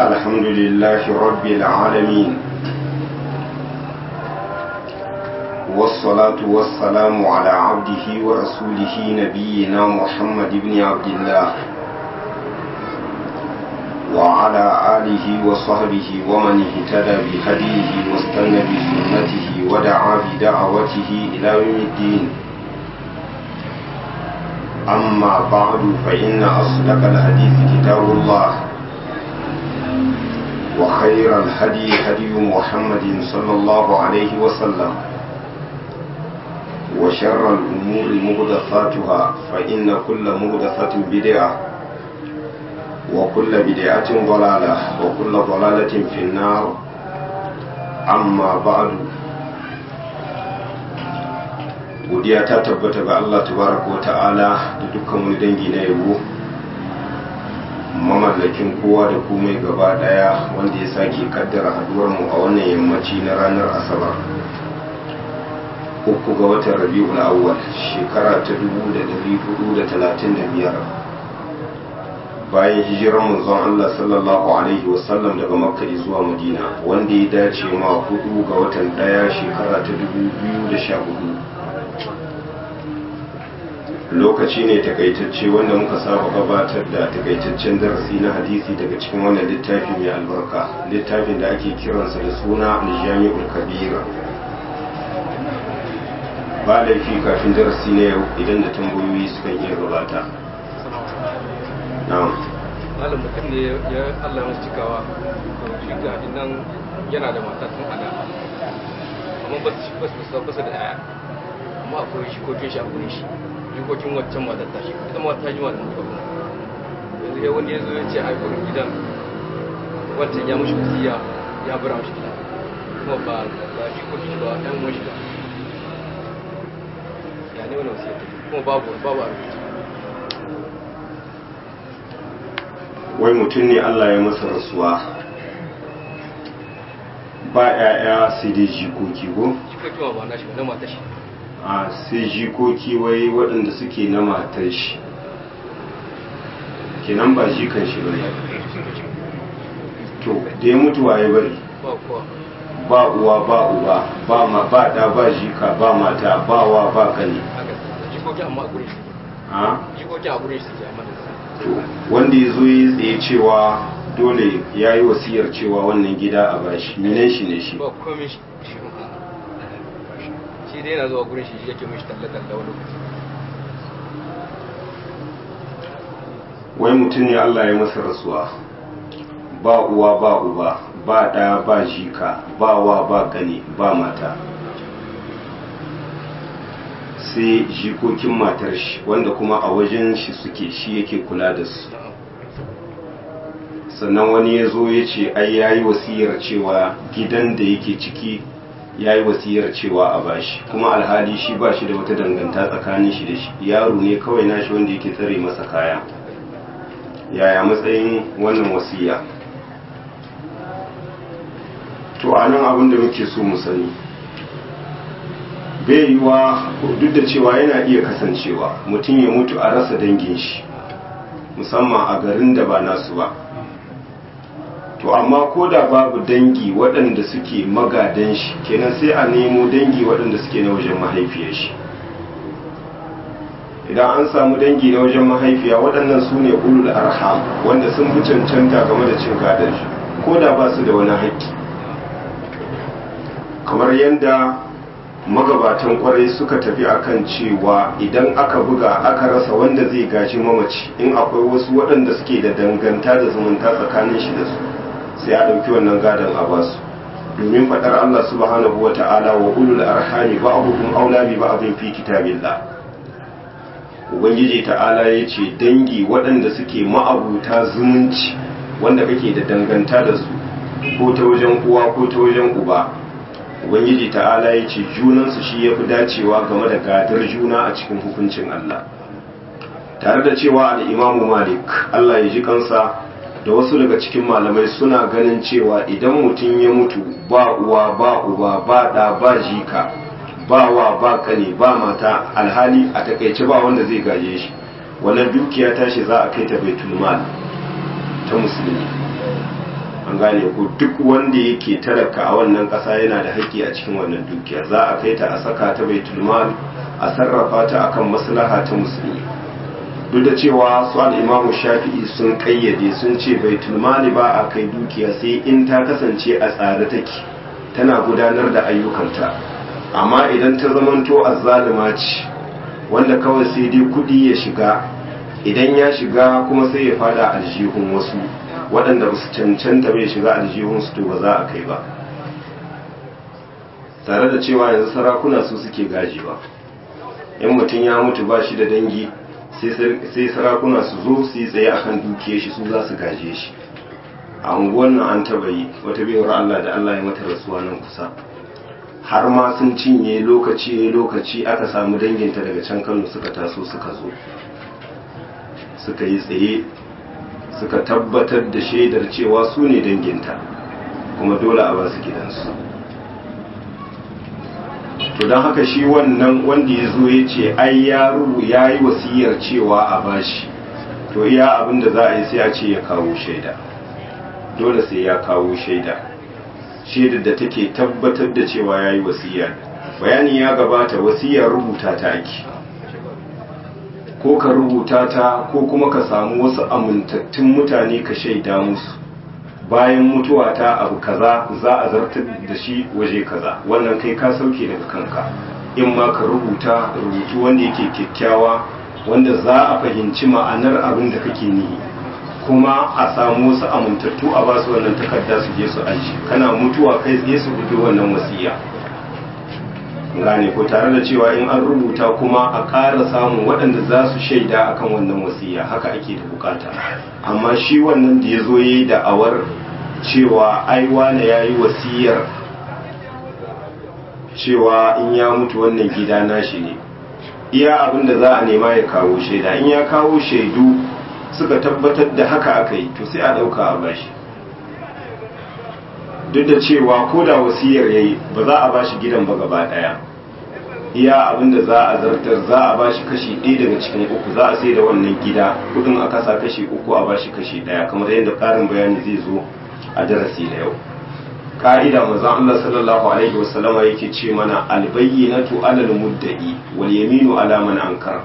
الحمد لله رب العالمين والصلاة والسلام على عبده ورسوله نبينا محمد بن عبد الله وعلى آله وصحبه ومن اهتدى بهديه واستنى بسنته ودعا بدعوته إلى يوم الدين أما بعد فإن أصدق الحديث كتاب الله وخير الهدي هدي محمد صلى الله عليه وسلم وشر الأمور مهدفاتها فإن كل مهدفة بدعة وكل بدعة ضلالة وكل ضلالة في النار أما بعد godiya ta tabbata ga Allah tabaraka wa ta'ala da dukkan wani dangi na yabo mamallakin kowa da komai gaba daya wanda ya sake kaddara haduwar mu a wannan yammaci na ranar asabar uku ga watan rabi'ul awwal shekara ta 1435 bayan hijirar manzon Allah sallallahu alaihi wasallam daga makka zuwa madina wanda ya dace ma hudu ga watan daya shekara ta 2014 lokaci ne takaitacce wanda muka saba gabatar da takaitaccen darasi na hadisi daga cikin wannan littafi mai albarka littafin da ake kiransa da suna aljami'ul kabira ba laifi kafin darasi na yau idan da tambayoyi sukan iya gabata na'am malam mutum ne ya Allah masu cikawa shi ga nan yana da mata tun ana amma ba su ba su da yaya amma akwai shi ko shi a gurin shi jikokin waccan matar ta shi ita ma ta jima da mutuwa kuma yanzu ya wani ya zo ya ce a gurin gidan wancan ya mushi wasiya ya bura mushi gida kuma ba ba jikokin ba ɗan mushi ba ya ne wani wasiya ta kuma babu babu a rubuce wai mutum ne Allah ya masa rasuwa ba 'ya'ya sai dai jikoki ko jikokin ma ba na shi ba na matar shi a sai jikoki wai waɗanda suke na matar shi kenan ba jikan shi bane to da ya mutu waye bari ba kowa ba uwa ba uba ba ma ba da ba jika ba mata ba wa ba kane haka jikokin amma a gurin shi a jikokin a gurin shi suke amma da to wanda ya zo ya tsaye cewa dole ya yi wasiyar cewa wannan gida a bashi minan shi ne shi ba komai shi shi shi dai yana zuwa gurin shi yake mishi talle-talle wani lokaci wai mutum ne Allah ya masa rasuwa ba uwa ba uba ba ɗaya ba jika ba wa ba gani ba mata sai jikokin matar shi wanda kuma a wajen shi suke shi yake kula da su sannan wani ya zo ya ce ai ya yi wasiyar cewa gidan da yake ciki ya yi wasiyar cewa a bashi kuma alhali shi ba shi da wata danganta tsakanin shi da shi yaro ne kawai nashi wanda yake tsare masa kaya yaya matsayin wannan wasiya to a nan abin da muke so mu sani bai yiwa duk da cewa yana iya kasancewa mutum ya mutu a rasa dangin shi musamman a garin da ba nasu ba to amma ko da babu dangi waɗanda suke magadan shi kenan sai a nemo dangi waɗanda suke na wajen mahaifiyar shi idan an samu dangi na wajen mahaifiya waɗannan su ne ulul arham wanda sun fi cancanta game da cin gadon shi ko da ba su da wani haƙƙi kamar yadda magabatan kwarai suka tafi akan cewa idan aka buga aka rasa wanda zai gaji mamaci in akwai wasu waɗanda suke da danganta da zumunta tsakanin shi da su sai a ɗauki wannan gadon a basu domin faɗar Allah subhanahu wa ta'ala wa ulul arhami ba'dhum aula bi ba'dhin fi kitabillah ubangiji ta'ala ya ce dangi waɗanda suke ma'abuta zumunci wanda kake da danganta da su ko ta wajen uwa ko ta wajen uba ubangiji ta'ala ya ce junansu shi ya fi dacewa game da gadar juna a cikin hukuncin Allah tare da cewa al'imamu malik Allah ya ji kansa da wasu daga cikin malamai suna ganin cewa idan mutum ya mutu ba uwa ba uba ba ɗa ba jika ba wa ba kane ba mata alhali a takaice ba wanda zai gaje shi wannan dukiya tashi za a kai ta baitul mal ta musulmi an gane ko duk wanda yake talaka a wannan ƙasa yana da haƙƙi a cikin wannan dukiya za a kai ta a saka ta baitul mal a sarrafa ta akan maslaha ta musulmi duk da cewa su al'imamu shafi'i sun kayyade sun ce baitul mali ba a kai dukiya sai in ta kasance a tsare take tana gudanar da ayyukanta amma idan ta zamanto azzalima ce wanda kawai sai dai kudi ya shiga idan ya shiga kuma sai ya fada aljihun wasu waɗanda ba su cancanta bai shiga aljihun su to ba za a kai ba tare da cewa yanzu sarakuna su suke gaji ba in mutum ya mutu ba shi da dangi sai sarakuna su zo su yi tsaye akan dukiyar shi su za su gaje shi a unguwan nan an taba yi wata biyar Allah da Allah ya mata rasuwa nan kusa har ma sun cinye lokaci lokaci aka samu danginta daga can Kano suka taso suka zo suka yi tsaye suka tabbatar da shaidar cewa su ne danginta kuma dole a ba su gidansu to don haka shi wannan wanda ya zo ya ce ai ya rubu ya yi wasiyar cewa a bashi to iya abin da za a yi sai a ce ya kawo shaida dole sai ya kawo shaida shaidar da take tabbatar da cewa ya yi wasiyar bayani ya gabata wasiyar rubuta ta ake ko ka rubuta ta ko kuma ka samu wasu amintattun mutane ka shaida musu bayan mutuwa ta abu kaza za a zartar da shi waje kaza wannan kai ka sauke daga kanka in ma ka rubuta rubutu wanda yake kyakkyawa wanda za a fahimci ma'anar abin da kake nihi kuma a samu wasu amintattu a basu wannan takarda su je su aji kana mutuwa kai tsaye su fito wannan wasiya gane ko tare da cewa in an rubuta kuma a ƙara samun waɗanda za su shaida akan wannan wasiya haka ake da bukata amma shi wannan da ya zo ya yi da'awar cewa ai wane ya yi wasiyar cewa in ya mutu wannan gida nashi ne iya abin da za a nema ya kawo shaida in ya kawo shaidu suka tabbatar da haka aka yi to sai a ɗauka a bashi duk da cewa ko da wasiyar ya yi ba za a bashi gidan ba gaba ɗaya iya abin da za a zartar za a bashi kashi ɗaya daga cikin uku za a sai da wannan gida kudin a kasa kashi uku a bashi kashi ɗaya kamar yadda ƙarin bayani zai zo a darasi na yau ka'ida manzon Allah sallallahu alaihi wasallama yake ce mana albayyinatu alal mudda'i wal yaminu ala man ankara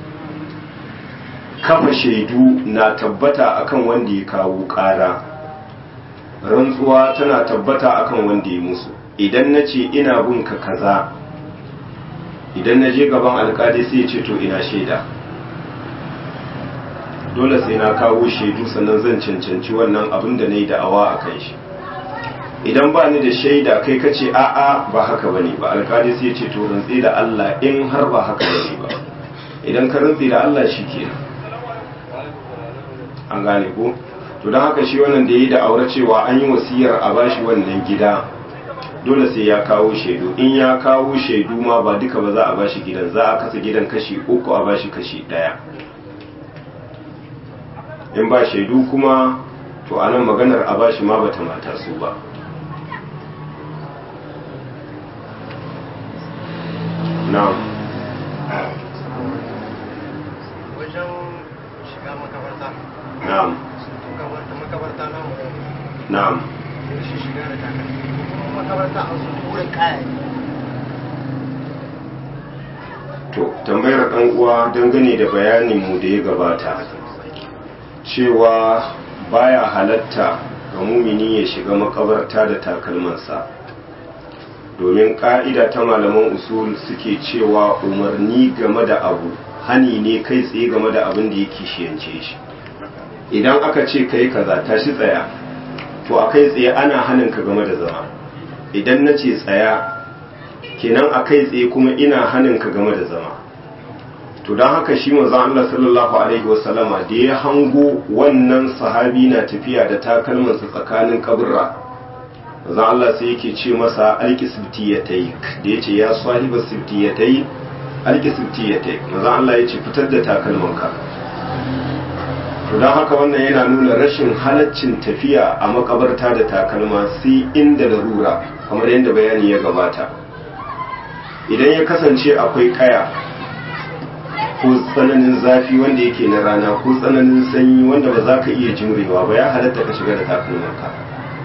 kafa shaidu na tabbata akan wanda ya kawo ƙara rantsuwa tana tabbata akan wanda ya musu idan na ce ina bin ka kaza idan na je gaban alkali sai ce to ina shaida dole sai na kawo shaidu sannan zan cancanci wannan abin da na yi da'awa a kan shi idan ba ni da shaida kai ka ce a'a ba haka ba ne ba alkali sai ce to rantsi da Allah in har ba haka ba ne ba idan ka rantsi da Allah shi kenan an gane ko to don haka shi wannan da ya yi da aure cewa an yi wasiyar a bashi wannan gida dole sai ya kawo shaidu in ya kawo shaidu ma ba duka ba za a bashi gidan za a kasa gidan kashi uku a bashi kashi daya in ba shaidu kuma to anan maganar a bashi ma bata mata su ba na'am wajen shiga makabarta na'am makabarta na mu na'am shi shiga da takalmi kuma makabarta a su wurin kaya to tambayar ɗan uwa dangane da bayanin mu da ya gabata cewa baya halatta ga mumini ya shiga makabarta da takalmansa domin ƙa'ida ta malaman usul suke cewa umarni game da abu hani ne kai tsaye game da abin da yake shiyance shi idan aka ce kai kaza tashi tsaya to a kai tsaye ana hanin ka game da zama idan na ce tsaya kenan a kai tsaye kuma ina hanin ka game da zama to don haka shi manzon Allah sallallahu alaihi wasallama da ya hango wannan sahabi na tafiya da takalmansa tsakanin kaburra manzon Allah sai yake ce masa alki sibtiyatai da yace ya sahiba sibtiyatai alki sibtiyatai manzon Allah yace fitar da takalmanka to don haka wannan yana nuna rashin halaccin tafiya a makabarta da takalma sai inda larura kamar yadda bayani ya gabata idan ya kasance akwai kaya ko tsananin zafi wanda yake na rana ko tsananin sanyi wanda ba za ka iya jimrewa ba ya halatta ka shiga da takalmanka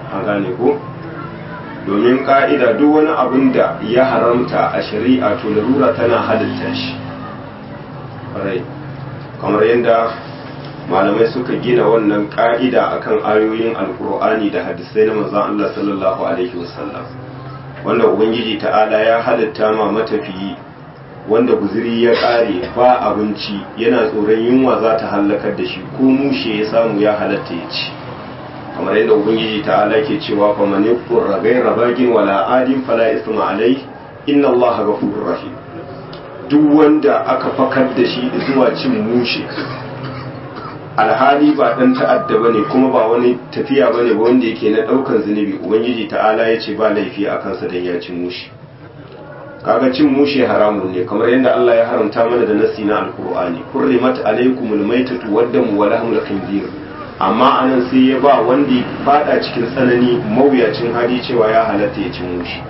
a gane ko domin ka'ida duk wani abin da ya haramta a shari'a to larura tana halitta shi rai kamar yadda malamai suka gina wannan ka'ida akan ayoyin alkur'ani da hadisai na manzon Allah sallallahu alaihi wasallam wanda ubangiji ta'ala ya halitta ma matafiyi wanda guziri ya kare ba abinci yana tsoron yunwa za ta hallakar da shi ko mushe ya samu ya halatta ya ci kamar yadda ubangiji ta'ala ke cewa fa man yaqur ghayra bagin wala adin fala isma alai inna allaha ghafurur rahim duk wanda aka fakar da shi zuwa cin mushe alhali ba dan ta'adda bane kuma ba wani tafiya bane ba wanda yake na daukan zunubi ubangiji ta'ala ya ce ba laifi a kansa dan ya cin mushe kaga cin mushe haramun ne kamar yadda Allah ya haramta mana da nasi na alqur'ani hurrimat alaykumul maytatu waddamu wa lahmul khinzir amma anan sai ya ba wanda ya fada cikin tsanani mawuyacin hali cewa ya halatta ya cin mushe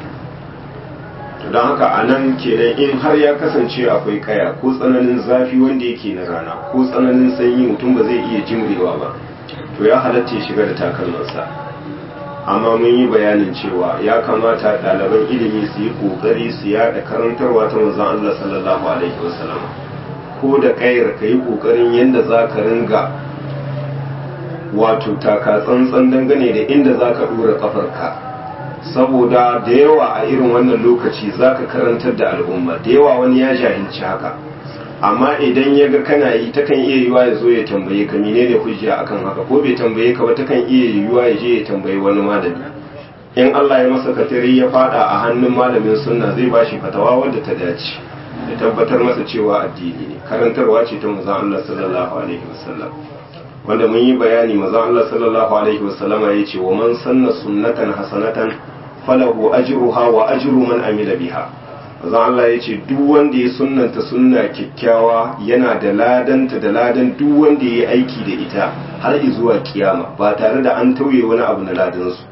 don haka a nan kenan in har ya kasance akwai kaya ko tsananin zafi wanda yake na rana ko tsananin sanyi mutum ba zai iya jimrewa ba to ya halatta ya shiga da takalmansa amma mun yi bayanin cewa ya kamata ɗaliban ilimi su yi ƙoƙari su yaɗa karantarwa ta manzon Allah sallallahu alaihi wasallam ko da kayar ka yi ƙoƙarin yadda za ka ringa wato taka tsantsan dangane da inda za ka ɗora ƙafarka saboda da yawa a irin wannan lokaci za ka karantar da al'umma da yawa wani ya jahilci haka amma idan ya ga kana yi takan iya yiwa ya zo ya tambaye ka menene hujja akan haka ko bai tambaye ka ba takan iya yiwa ya je ya tambayi wani malami in Allah ya masa katari ya fada a hannun malamin sunna zai bashi fatawa wadda ta dace ya tabbatar masa cewa addini ne karantarwa ce ta manzon Allah sallallahu alaihi wasallam wanda mun yi bayani manzon Allah sallallahu alaihi wasallama ya ce wa man sanna sunnatan hasanatan falahu ajruha wa ajru man amila biha manzon Allah ya ce duk wanda ya sunnanta sunna kyakkyawa yana da ladanta da ladan duk wanda ya yi aiki da ita har zuwa kiyama ba tare da an tauye wani abu na ladansu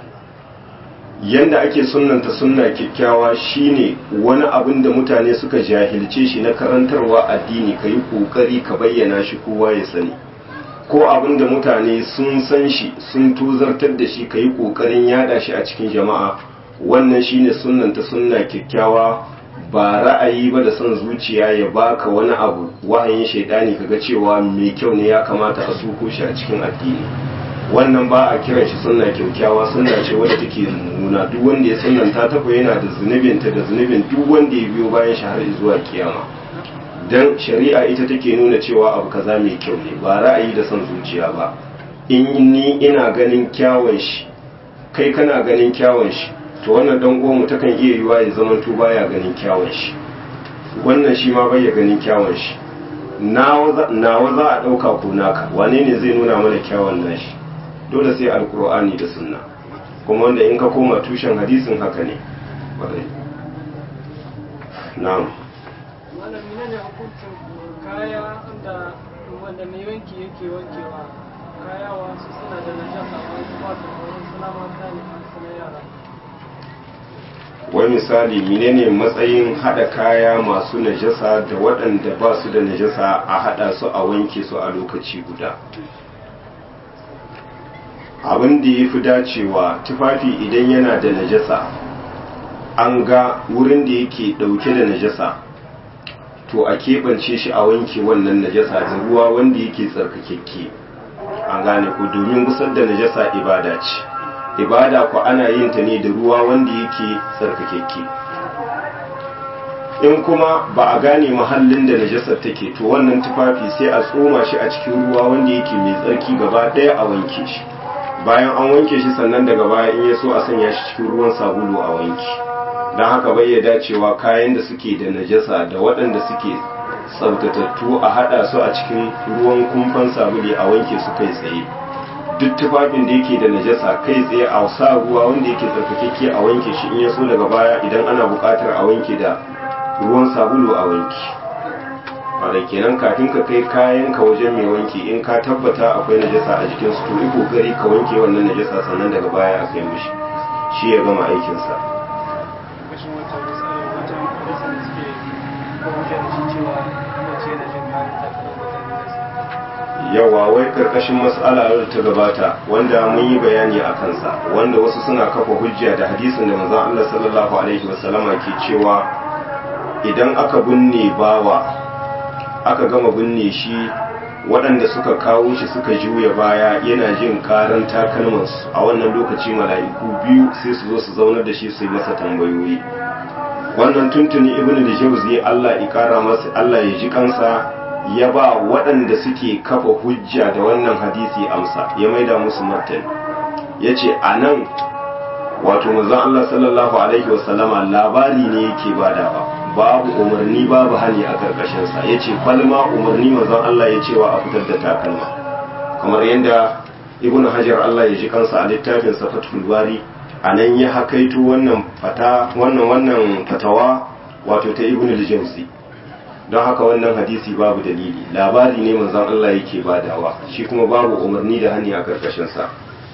yanda ake sunnanta sunna kyakkyawa shine wani abin da mutane suka jahilce shi na karantarwa addini ka yi kokari ka bayyana shi kowa ya sani ko abin da mutane sun san shi sun tuzartar da shi ka yi kokarin yada shi a cikin jama'a wannan shine sunnanta sunna kyakkyawa ba ra'ayi ba da son zuciya ya baka wani abu wahayin shaidani kaga cewa mai kyau ne ya kamata a suko shi a cikin addini wannan ba a kiran shi sunna kyaukyawa sunna ce wadda take nuna duk wanda ya sunnanta ta ko yana da zunubinta da zunubin duk wanda ya biyo bayan shi har zuwa kiyama dan shari'a ita take nuna cewa abu kaza mai kyau ne ba ra'ayi da son zuciya ba in ni ina ganin kyawun shi kai kana ganin kyawun shi to wannan dan uwanmu takan iya yiwa ya zaman to baya ganin kyawun shi wannan shi ma bai ya ganin kyawun shi nawa za a ɗauka ko naka wane ne zai nuna mana kyawun nashi dole sai alkur'ani da sunna kuma wanda in ka koma tushen hadisin haka ne wadai na'am wannan menene hukuncin kaya wanda wanda mai wanki yake wankewa kaya wasu suna da najasa wasu ba su wurin suna mata ne suna yara wai misali menene matsayin hada kaya masu najasa da waɗanda ba su da najasa a hada su a wanke su a lokaci guda abin da ya fi dacewa tufafi idan yana da najasa an ga wurin da yake ɗauke da najasa to a keɓance shi a wanke wannan najasa da ruwa wanda yake tsarkakekke an gane ku domin gusar da najasa ibada ce ibada ku ana yin ta ne da ruwa wanda yake tsarkakekke in kuma ba a gane mahallin da najasar take to wannan tufafi sai a tsoma shi a cikin ruwa wanda yake mai tsarki gaba ɗaya a wanke shi bayan an wanke shi sannan daga baya in ya so a sanya shi cikin ruwan sabulu a wanki don haka bai ya dacewa kayan da suke da najasa da waɗanda suke tsaftatattu a haɗa su a cikin ruwan kumfan sabuli a wanke su kai tsaye duk tufafin da yake da najasa kai tsaye a sa ruwa wanda yake tsarkakekke a wanke shi in ya so daga baya idan ana buƙatar a wanke da ruwan sabulu a wanki wadda kenan kafin ka kai kayan ka wajen mai wanki in ka tabbata akwai najasa a jikin su to yi kokari ka wanke wannan najasa sannan daga baya a kai mishi shi ya gama aikinsa kashin wata misalin wata najasa da suke ko hujja da shi cewa mace na jin kayan ta kada wata najasa yawa wai karkashin mas'ala da ta gabata wanda mun yi bayani a kansa wanda wasu suna kafa hujja da hadisin da manzon Allah sallallahu alaihi wasallama ke cewa idan aka binne bawa aka gama binne shi waɗanda suka kawo shi suka juya baya yana jin karan takalmansu a wannan lokaci mala'iku biyu sai su zo su zaunar da shi su yi masa tambayoyi wannan tuntuni ibnu da jauzi Allah ya kara masa Allah ya ji kansa ya ba waɗanda suke kafa hujja da wannan hadisi amsa ya maida musu martani ya ce a nan wato mazan Allah sallallahu alaihi wasallama labari ne yake badawa babu umarni babu hani a karkashinsa ya ce falma umarni mazan Allah ya cewa a fitar da takalma kamar yadda ibn hajar Allah ya ji kansa a littafin safatul bari a nan ya hakaito wannan fata wannan wannan fatawa wato ta ibn al-jawzi don haka wannan hadisi babu dalili labari ne manzon Allah yake badawa shi kuma babu umarni da hani a karkashin sa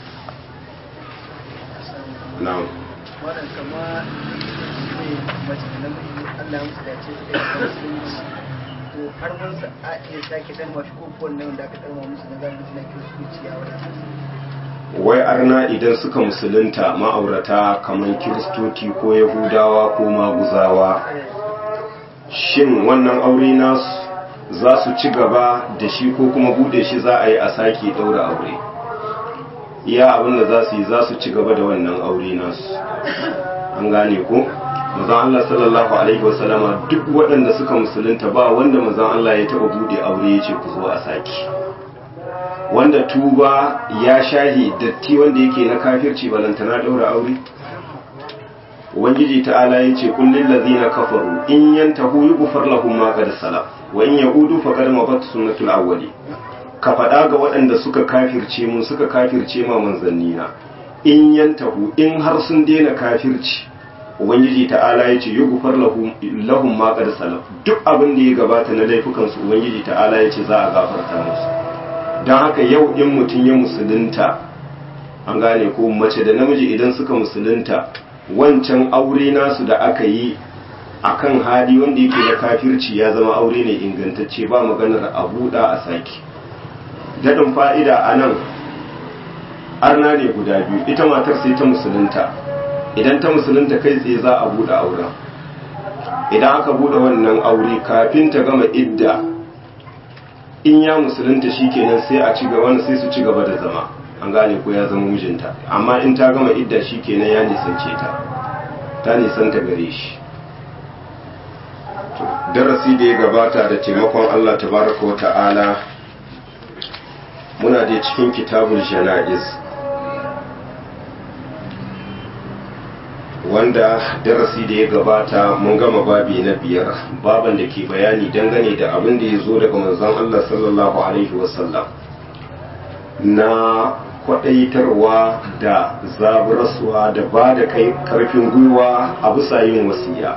na'am wannan kama ne mace da namiji Allah ya musu dace su da musulunci to har mun sa a iya sake dan wasu ko wannan wanda aka darma musu na galibi suna kiristoci a wannan wai arna idan suka musulunta ma'aurata kamar kiristoci ko yahudawa ko maguzawa shin wannan aure nasu za su ci gaba da shi ko kuma bude shi za a yi a sake daura aure iya abinda za su yi za su ci gaba da wannan aure nasu an gane ko mazan Allah sallallahu alaihi wasallama duk waɗanda suka musulunta ba wanda mazan Allah ya taɓa bude aure ya ce ku zo a sake wanda tuba ya shahi datti wanda yake na kafirci balantana daura aure ubangiji ta'ala ya ce kullin lazina kafaru in yantahu yughfar lahum ma qad salaf wa in yaudu faqad mabat sunnatul awwali ka faɗa ga waɗanda suka kafirce mun suka kafirce ma manzanni na in yantahu in har sun daina kafirci ubangiji ta'ala ya ce yughfar lahum lahum ma qad salaf duk abin da ya gabata na laifukan su ubangiji ta'ala ya ce za a gafarta musu don haka yau in mutum ya musulunta an gane ko mace da namiji idan suka musulunta wancan aure nasu da aka yi a kan hali wanda yake da kafirci ya zama aure ne ingantacce ba maganar a buɗa a sake daɗin fa'ida a nan arna ne guda biyu ita matar sai ta musulunta idan ta musulunta kai tsaye za a buɗe auren idan aka buɗe wannan aure kafin ta gama idda in ya musulunta shikenan sai a ci gaba sai su ci gaba da zama an gane ko ya zama mijinta amma in ta gama idda shikenan ya nisance ta ta nisanta gare shi darasi da ya gabata da taimakon Allah tabaraka wa ta'ala muna da cikin kitabul jana'iz wanda darasi da ya gabata mun gama babi na biyar baban da ke bayani dangane da abin da ya zo daga manzon Allah sallallahu alaihi wasallam na kwadaitarwa da zaburaswa da ba da kai karfin gwiwa a bisa yin wasiya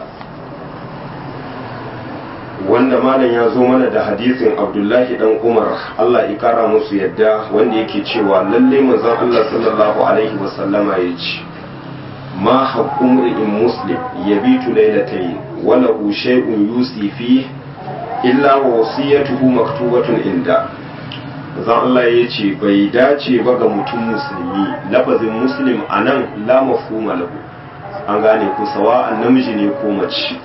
wanda malam ya zo mana da hadisin abdullahi dan umar Allah ya kara musu yadda wanda yake cewa lalle manzon Allah sallallahu alaihi wasallama ya ce ما حق امرئ مسلم يبيت ليلتين وله شيء يوصي فيه إلا ووصيته مكتوبة عنده zan Allah ya ce bai dace ba ga mutum musulmi lafazin muslim a nan la mafhuma lahu an gane ku sawa namiji ne ko mace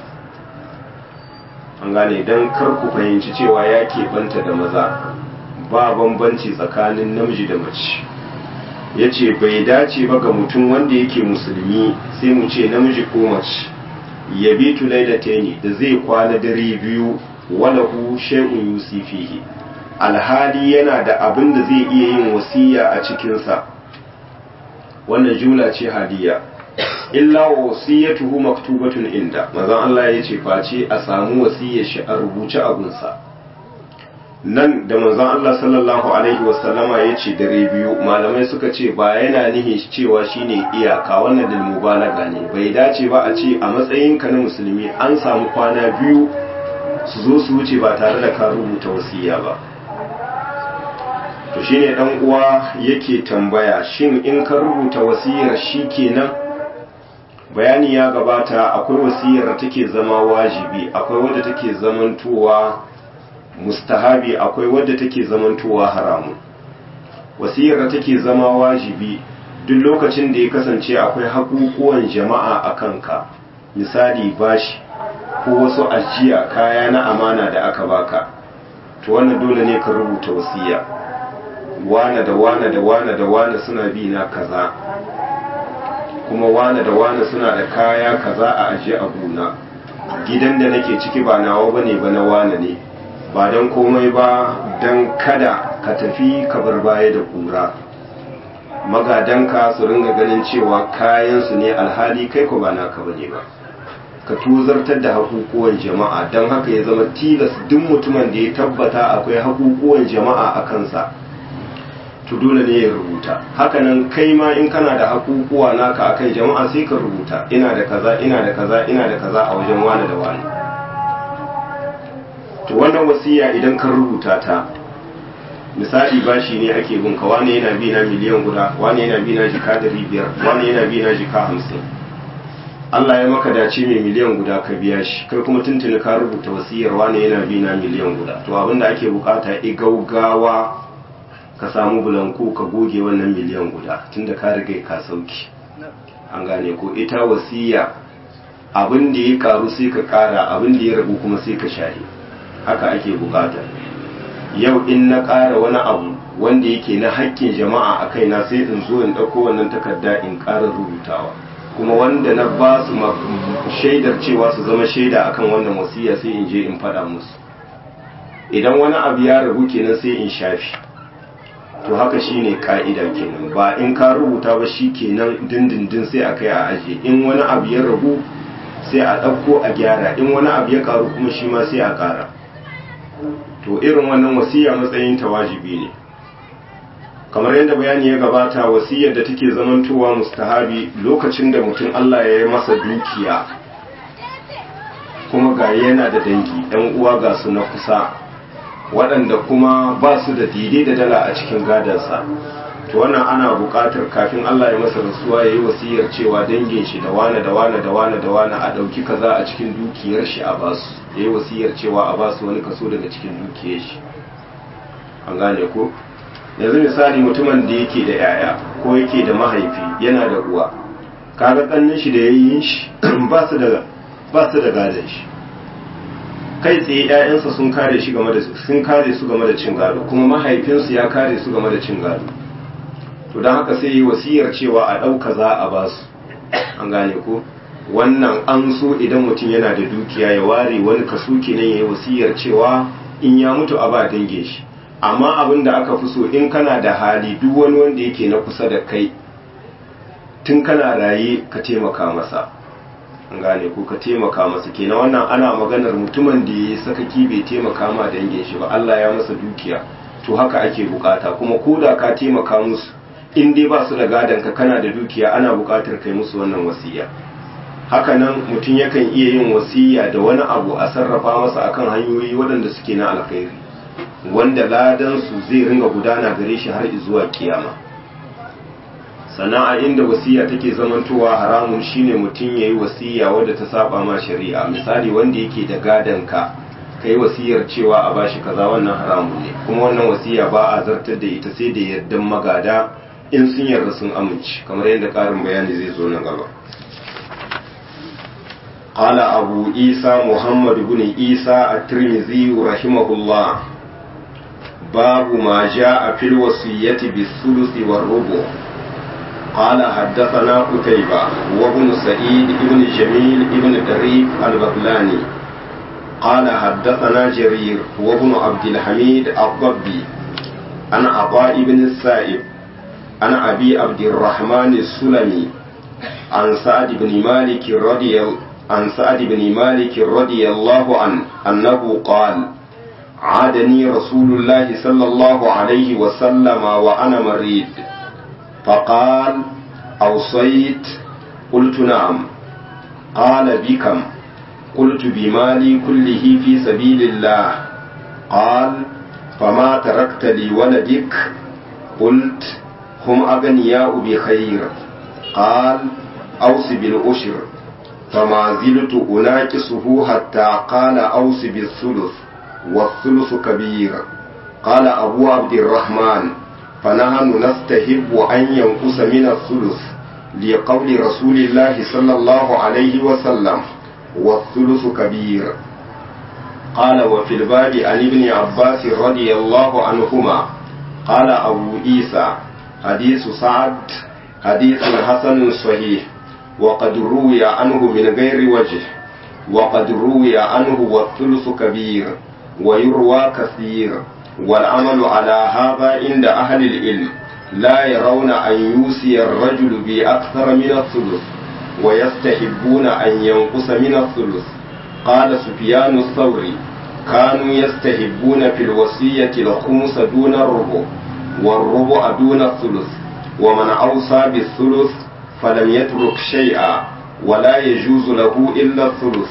an gane don kar ku fahimci cewa ya keɓanta da maza ba bambanci tsakanin namiji da mace ya ce bai dace ba ga mutum wanda yake musulmi sai mu ce namiji ko mace ya bi tulai da teni da zai kwana dare biyu walahu shay'un yusifihi alhali yana da abin da zai iya yin wasiya a cikinsa wannan jumla ce hadiya illa wasiyatuhu maktubatun inda mazan Allah ya ce face a samu wasiyar shi a rubuce abunsa nan da manzon Allah sallallahu alaihi wasallama ya ce dare biyu malamai suka ce ba yana nihin cewa shine iyaka wannan da mubalaga ne bai dace ba a ce a matsayinka na musulmi an samu kwana biyu su zo su wuce ba tare da ka rubuta wasiya ba to shine dan uwa yake tambaya shin in ka rubuta wasiyar kenan bayani ya gabata akwai wasiyar da take zama wajibi akwai wadda take zamantowa mustahabi akwai wadda take zamantowa haramun wasiyar da take zama wajibi duk lokacin da ya kasance akwai haƙuƙuwan jama'a a kanka misali bashi ko wasu ajiya kaya na amana da aka baka to wannan dole ne ka rubuta wasiya wane da wane da wane da wane suna bi na kaza kuma wane da wane suna da kaya kaza a ajiye a gona gidan da nake ciki ba nawa bane ba na wane ne ba don komai ba don kada ka tafi ka bar baya da kura magadanka su ringa ganin cewa kayansu ne alhali kai ko ba naka bane ba ka tuzartar da hakukuwan jama'a don haka ya zama tilas duk mutumin da ya tabbata akwai hakukuwan jama'a a kansa to dole ne ya rubuta hakanan kai ma in kana da hakukuwa naka akan jama'a sai ka rubuta ina da kaza ina da kaza ina da kaza a wajen wani da wani to wannan wasiya idan ka rubuta ta misali bashi ne ake bin ka wani yana bi na miliyan guda wani yana bi na jika dari biyar wani yana bi na jika hamsin Allah ya maka dace mai miliyan guda ka biya shi kai kuma tuntuni ka rubuta wasiyar wani yana bi na miliyan guda to abin da ake bukata i gaugawa ka samu bulanku ka goge wannan miliyan guda tunda ka riga ka sauki an gane ko ita wasiya abin da ya karu sai ka kara abin da ya rabu kuma sai ka share haka ake bukata yau in na ƙara wani abu wanda yake na haƙƙin jama'a a kaina sai in zo in ɗauko wannan takarda in ƙara rubutawa kuma wanda na ba su shaidar cewa su zama shaida akan wannan wasiya sai in je in faɗa musu idan wani abu ya rabu kenan sai in shafi to haka shine ka'ida kenan ba in ka rubuta ba shi kenan dindindin sai a kai a ajiye in wani abu ya rabu sai a ɗauko a gyara in wani abu ya karu kuma shi ma sai a ƙara to irin wannan wasiya matsayin ta wajibi ne kamar yadda bayani ya gabata wasiyar da take zamantowa mustahabi lokacin da mutum Allah ya yi masa dukiya kuma ga yana da dangi ɗan uwa ga su na kusa waɗanda kuma ba su da dide da dala a cikin gadansa to wannan ana buƙatar kafin Allah ya masa rasuwa ya yi wasiyar cewa dangin shi da wane da wane da wane da wane a ɗauki kaza a cikin dukiyar shi a basu ya yi wasiyar cewa a basu wani kaso daga cikin dukiyar shi an gane ko yanzu misali mutumin da yake da yaya ko yake da mahaifi yana da uwa kaga kannin shi da yayin shi ba su da ba su da gadon shi kai tsaye ƴaƴansa sun kare shi game da sun kare su game da cin gado kuma mahaifinsu ya kare su game da cin gado to don haka sai yi wasiyar cewa a ɗauka za a ba su an gane ko wannan an so idan mutum yana da dukiya ya ware wani kaso kenan ya yi wasiyar cewa in ya mutu a ba dangin shi amma abin da aka fi so in kana da hali duk wani wanda yake na kusa da kai tun kana raye ka taimaka masa an gane ko ka taimaka masa kenan wannan ana maganar mutumin da ya sakaki bai taimaka ma dangin shi ba Allah ya masa dukiya to haka ake bukata kuma ko da ka taimaka musu in dai ba su da gadon ka kana da dukiya ana bukatar kai musu wannan wasiya haka nan mutum yakan iya yin wasiya da wani abu a sarrafa masa akan hanyoyi waɗanda suke na alkhairi wanda ladan su zai ringa gudana gare shi har zuwa kiyama sannan a inda wasiya take zamantowa haramun shine mutum yayi wasiya wadda ta saba ma shari'a misali wanda yake da gadon ka kai wasiyar cewa a bashi kaza wannan haramun ne kuma wannan wasiya ba a zartar da ita sai da yardan magada in sun yarda sun amince kamar yadda ƙarin bayani zai zo nan gaba قال أبو عيسى محمد بن عيسى الترمذي رحمه الله باب ما جاء في الوصية بالثلث والربع قال حدثنا قتيبة وابن سعيد بن جميل بن دريف البغلاني قال حدثنا جرير وابن عبد الحميد الضبي عن عطاء بن السائب عن أبي عبد الرحمن السلمي عن سعد بن مالك رضي عن سعد بن مالك رضي الله عنه أنه قال عادني رسول الله صلى الله عليه وسلم وأنا مريض فقال أوصيت قلت نعم قال بكم قلت بمالي كله في سبيل الله قال فما تركت لولدك قلت هم أغنياء بخير قال أوص بالأشر فما زلت أناكسه حتى قال أوص بالثلث والثلث كبير قال أبو عبد الرحمن فنحن نستحب أن ينقص من الثلث لقول رسول الله صلى الله عليه وسلم والثلث كبير قال وفي الباب عن ابن عباس رضي الله عنهما قال أبو عيسى حديث سعد حديث حسن صحيح وقد روي عنه من غير وجه وقد روي عنه والثلث كبير ويروى كثير والعمل على هذا عند أهل العلم لا يرون أن يوصي الرجل بأكثر من الثلث ويستحبون أن ينقص من الثلث قال سفيان الثوري كانوا يستحبون في الوصية الخمس دون الربع والربع دون الثلث ومن أوصى بالثلث فلم يترك شيئا ولا يجوز له إلا الثلث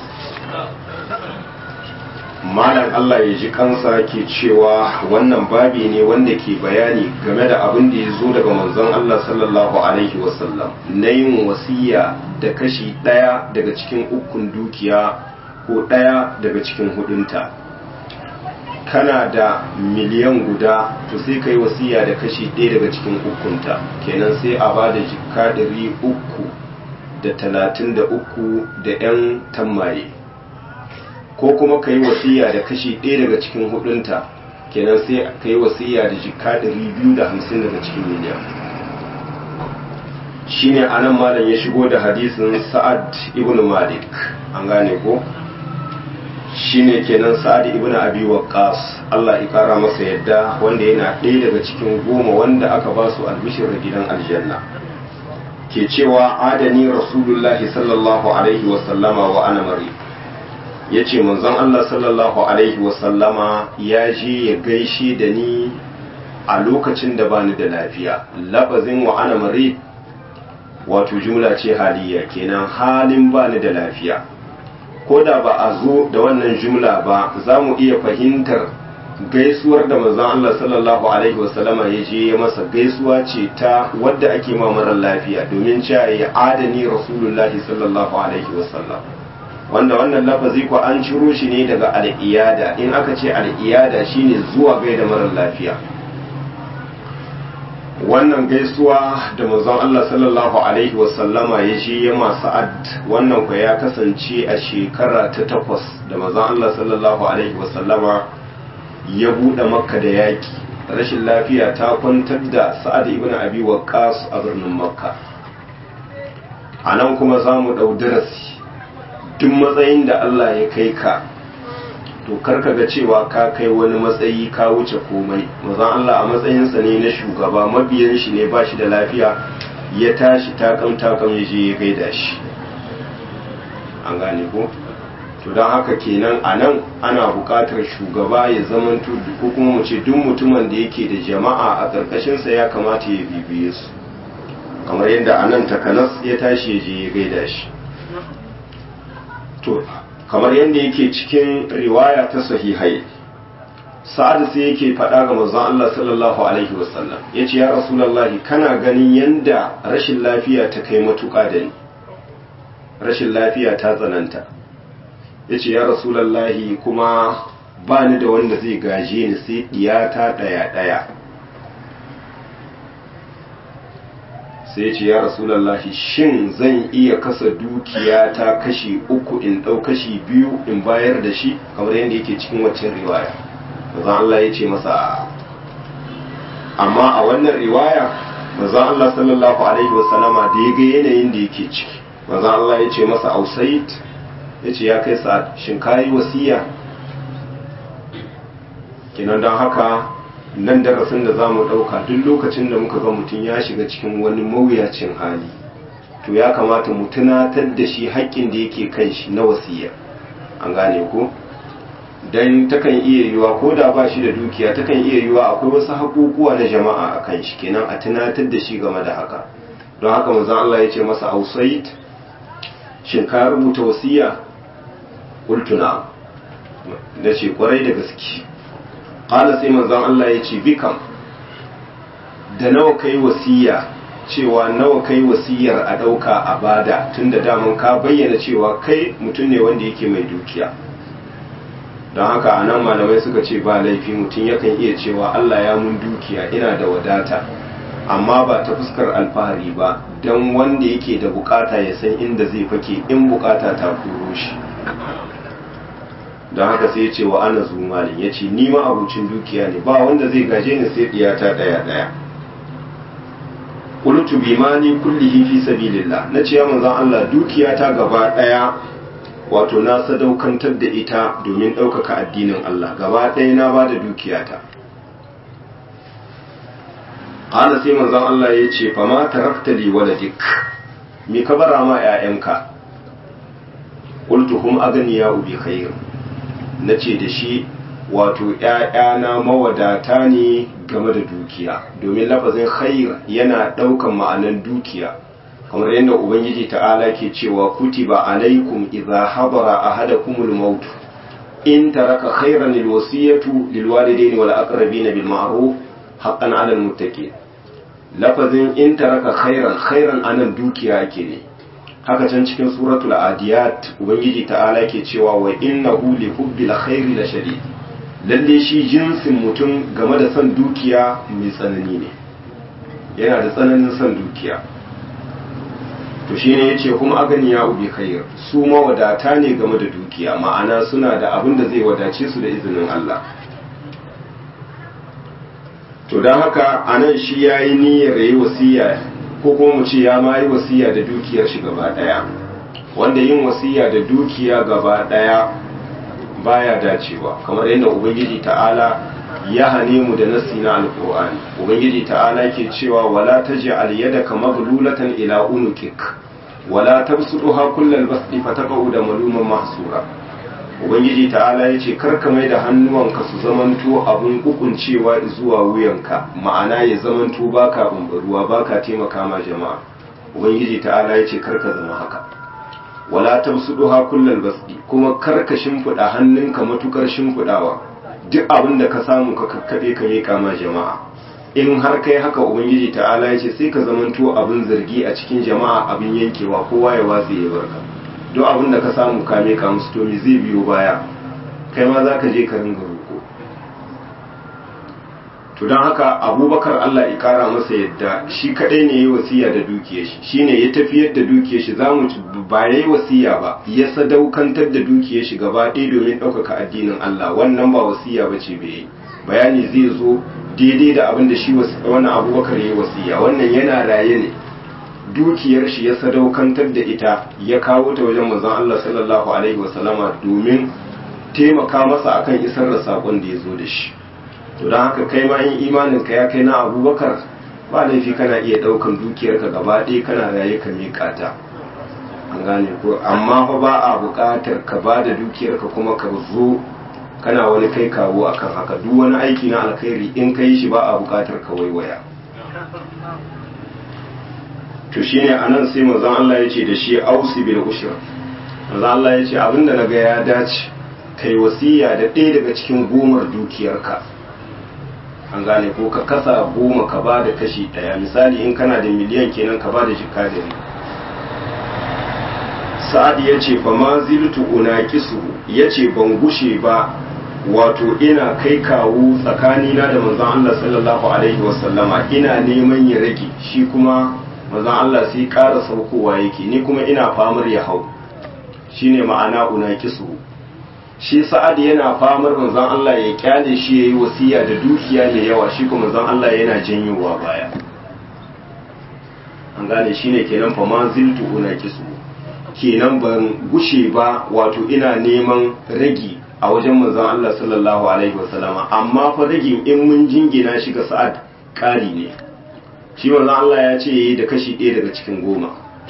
malam Allah ya ji kansa ke cewa wannan babi ne wanda ke bayani game da abin da ya zo daga manzon Allah sallallahu alaihi wasallam na yin wasiya da kashi ɗaya daga cikin ukun dukiya ko ɗaya daga cikin hudunta kana da miliyan guda to sai ka yi wasiya da kashi ɗaya daga cikin ukunta kenan sai a ba da jika ɗari uku da talatin da uku da 'yan tammaye ko kuma ka yi wasiya da kashi ɗaya daga cikin hudunta kenan sai ka yi wasiya da jika ɗari biyu da hamsin daga cikin miliyan shine anan malam ya shigo da hadisin sa'ad ibn malik an gane ko shine kenan sa'ad ibn abi waqqas Allah ya kara masa yadda wanda yana ɗaya daga cikin goma wanda aka ba su albishir gidan aljanna ke cewa adani rasulullahi sallallahu alaihi wa sallama wa ana mari yace manzon Allah sallallahu alaihi wa sallama ya je ya gaishe da ni a lokacin da bani da lafiya lafazin wa ana mari wato jumla ce haliya kenan halin bani da lafiya ko da ba a zo da wannan jumla ba za mu iya fahimtar gaisuwar da manzon Allah sallallahu alaihi wasallama ya je ya masa gaisuwa ce ta wadda ake ma marar lafiya domin cewa ya adani rasulullahi sallallahu alaihi wasallam wanda wannan lafazi ko an ciro shi ne daga al'iyada in aka ce al'iyada shine zuwa gaida marar lafiya wannan gaisuwa da manzon Allah sallallahu alaihi wasallama ya je ya masu ad wannan ku ya kasance a shekara ta takwas da manzon Allah sallallahu alaihi wasallama ya buɗe makka da yaƙi rashin lafiya ta kwantar da sa'ad ibn abi waqqas a birnin makka a nan kuma za mu ɗau darasi duk matsayin da Allah ya kai ka to karka ga cewa ka kai wani matsayi ka wuce komai mazan Allah a matsayinsa ne na shugaba mabiyan shi ne ba shi da lafiya ya tashi takam takam ya je ya gaida shi an gane ko to don haka kenan a nan ana buƙatar shugaba ya zamanto ko kuma mu ce duk mutumin da yake da jama'a a ƙarƙashinsa ya kamata ya bibiye su kamar yadda a nan takanas ya tashi ya je ya gaida shi to kamar yadda yake cikin riwaya ta sahihai sa'ad sai yake faɗa ga manzon Allah sallallahu alaihi wasallam yace ya rasulullahi kana ganin yanda rashin lafiya ta kai matuƙa da ni rashin lafiya ta tsananta yace ya rasulullahi kuma ba ni da wanda zai gaje ni sai diyata ɗaya ɗaya sai ce ya rasulallahi shin zan iya kasa dukiya ta kashi uku in ɗau kashi biyu in bayar da shi kamar yadda yake cikin waccan riwaya mazan Allah ya ce masa amma a wannan riwaya mazan Allah sallallahu alaihi wasallama da ya ga yanayin da yake ciki mazan Allah ya ce masa ausait ya ce ya kai sa'ad shin kayi wasiya kinan don haka nan darasin da za mu ɗauka duk lokacin da muka ga mutum ya shiga cikin wani mawuyacin hali to ya kamata mu tunatar da shi haƙƙin da yake kan shi na wasiya an gane ko don takan iya yiwa ko da ba shi da dukiya takan iya yiwa akwai wasu haƙuƙuwa na jama'a a kan shi kenan a tunatar da shi game da haka don haka manzon Allah ya ce masa ausait shin ka rubuta wasiya ultuna da ce kwarai da gaske qala sai manzon Allah ya ce bikam da nawa kai wasiya cewa nawa kai wasiyar a ɗauka a bada tunda daman ka bayyana cewa kai mutum ne wanda yake mai dukiya don haka a nan malamai suka ce ba laifi mutum yakan iya cewa Allah ya mun dukiya ina da wadata amma ba ta fuskar alfahari ba don wanda yake da bukata ya san inda zai fake in bukata ta kuro shi don haka sai ya ce wa ana zumalin ya ce ni ma abucin dukiya ne ba wanda zai gaje ni sai diyata daya daya qultu bimani kullihi fi sabilillah nace ya manzon Allah dukiyata gaba daya wato na sadaukantar da ita domin ɗaukaka addinin Allah gaba ɗaya na ba da dukiyata ana sai manzon Allah ya ce fa ma tarakta li waladik me ka bara ma ƴaƴanka qultu hum aganiya bi khair nace da shi wato ƴaƴana mawadata ne game da dukiya domin lafazin khair yana ɗaukan ma'anan dukiya kamar yadda ubangiji ta'ala ke cewa kutiba alaikum idza hadara ahadakumul maut in taraka khayran alwasiyatu lilwalidaini wal aqrabin bil ma'ruf haqqan 'alal muttaqin lafazin in taraka khayran khayran anan dukiya ake ne haka can cikin suratul adiyat ubangiji ta'ala ke cewa wa innahu li hubbil khairi la shadid lalle shi jinsin mutum game da son dukiya mai tsanani ne yana da tsananin son dukiya to shi ne ya ce kuma aganiya ubi khair su mawadata ne game da dukiya ma'ana suna da abin da zai wadace su da izinin Allah to don haka a nan shi ya yi niyyar yi wasiya ko kuma mu ce ya ma yi wasiya da dukiyar shi gaba ɗaya wanda yin wasiya da dukiya gaba ɗaya baya dacewa kamar yadda ubangiji ta'ala ya hane mu da nasi na alkur'ani ubangiji ta'ala ke cewa wala taj'al yadaka maghlulatan ila unukik wala tabsutuha kullal basti fataqau da maluman mahsura ubangiji ta'ala yace karka mai da hannuwanka su zamanto abun kukuncewa zuwa wuyanka ma'ana ya zamanto baka umbaruwa baka taimaka ma jama'a ubangiji ta'ala yace karka zama haka wala tabsutuha kullal basti kuma karka shimfida hannunka matukar shimfidawa duk abin da ka samu ka kakkaɓe ka miƙa ma jama'a in har kai haka ubangiji ta'ala ya ce sai ka zamanto abin zargi a cikin jama'a abin yankewa kowa ya watsi ya barka duk abin da ka samu ka miƙa musu to me zai biyo baya kai ma za ka je ka ringa roƙo to don haka abubakar allah ya kara masa yadda shi kaɗai ne ya yi wasiya da dukiyar shi shine ya tafiyar da dukiyar shi zamu ba ya yi wasiya ba ya sadaukantar da dukiyar shi gaba ɗaya domin ɗaukaka addinin allah wannan ba wasiya ba ce bai bayani zai zo daidai da abin da shi wannan abubakar ya yi wasiya wannan yana raye ne dukiyar shi ya sadaukantar da ita ya kawo ta wajen manzon allah sallallahu alaihi wasallama domin taimaka masa akan isar da saƙon da ya zo da shi to don haka kai ma in imanin ka ya kai na abubakar ba laifi kana iya daukan dukiyarka gaba ɗaya kana raye ka miƙa ta an gane ko amma fa ba a buƙatar ka ba da dukiyarka kuma ka zo kana wani kai kawo akan haka duk wani aiki na alkhairi in ka yi shi ba a buƙatar ka waiwaya to shine anan sai manzon Allah ya ce da shi ausi bil ushra manzon Allah ya ce abinda naga ya dace kai wasiya da ɗaya daga cikin gomar dukiyarka an gane ko ka kasa goma ka ba da kashi ɗaya misali in kana da miliyan kenan ka ba da jika da sa'ad ya ce fa ma ziltu unaqisu ya ce ban gushe ba wato ina kai kawo tsakanina da manzon Allah sallallahu alaihi wasallama ina neman ya rage shi kuma manzon Allah sai ƙara saukowa yake ni kuma ina famar ya hau shine ma'ana unaqisu shi sa'ad yana famar manzon Allah ya kyale shi yayi wasiya da dukiya mai yawa shi kuma manzon Allah yana janyowa baya an gane shine kenan fa manziltu unaqisu kenan ban gushe ba wato ina neman ragi a wajen manzon Allah sallallahu alaihi wasallama amma fa ragin in mun jingina shi ga sa'ad kari ne shi manzon Allah ya ce yayi da kashi ɗaya daga cikin goma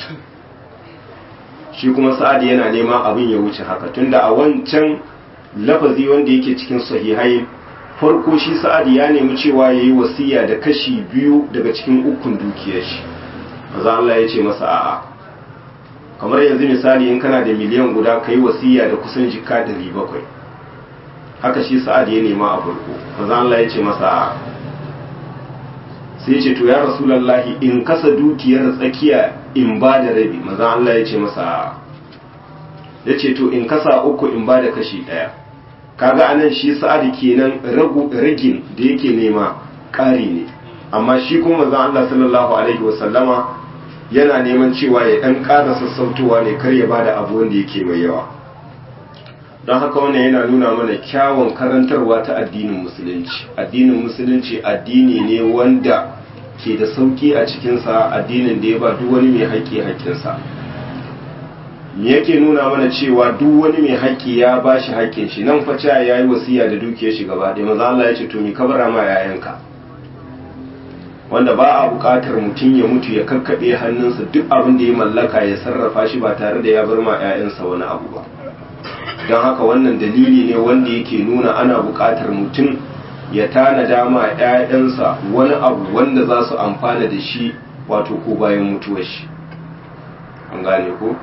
shi kuma sa'ad yana neman abin ya wuce haka tunda a wancan lafazi wanda yake cikin sahihai farko shi sa'ad ya nemi cewa ya yi wasiya da kashi biyu daga cikin ukun dukiyar shi maza Allah ya ce masa a'a kamar yanzu misali in kana da miliyan guda ka yi wasiya da kusan jika ɗari bakwai haka shi sa'ad ya nema a farko maza Allah ya ce masa a'a sai ce to ya rasulallahi in kasa dukiyar tsakiya in ba da rabi maza Allah ya ce masa ya ce to in kasa uku in ba da kashi ɗaya kaga anan shi sa'ad kenan ragin da yake nema ƙari ne amma shi kuma manzon Allah sallallahu alaihi wasallama yana neman cewa ya dan ƙara sassautowa ne kar ya bada abu wanda yake mai yawa don haka wannan yana nuna mana kyawun karantarwa ta addinin musulunci addinin musulunci addini ne wanda ke da sauki a cikinsa addinin da ya ba duk wani mai haƙƙi haƙƙinsa me yake nuna mana cewa duk wani mai haƙƙi ya ba shi haƙƙin shi nan fa ya yi wasiya da dukiyar shi gaba ɗaya maza Allah ya ce to mi kabara ma yayanka wanda ba a buƙatar mutum ya mutu ya kakkaɓe hannunsa duk abin da ya mallaka ya sarrafa shi ba tare da ya bar ma 'ya'yansa wani abu ba don haka wannan dalili ne wanda yake nuna ana buƙatar mutum ya tanada ma 'ya'yansa wani abu wanda za su amfana da shi wato ko bayan mutuwar shi an gane ko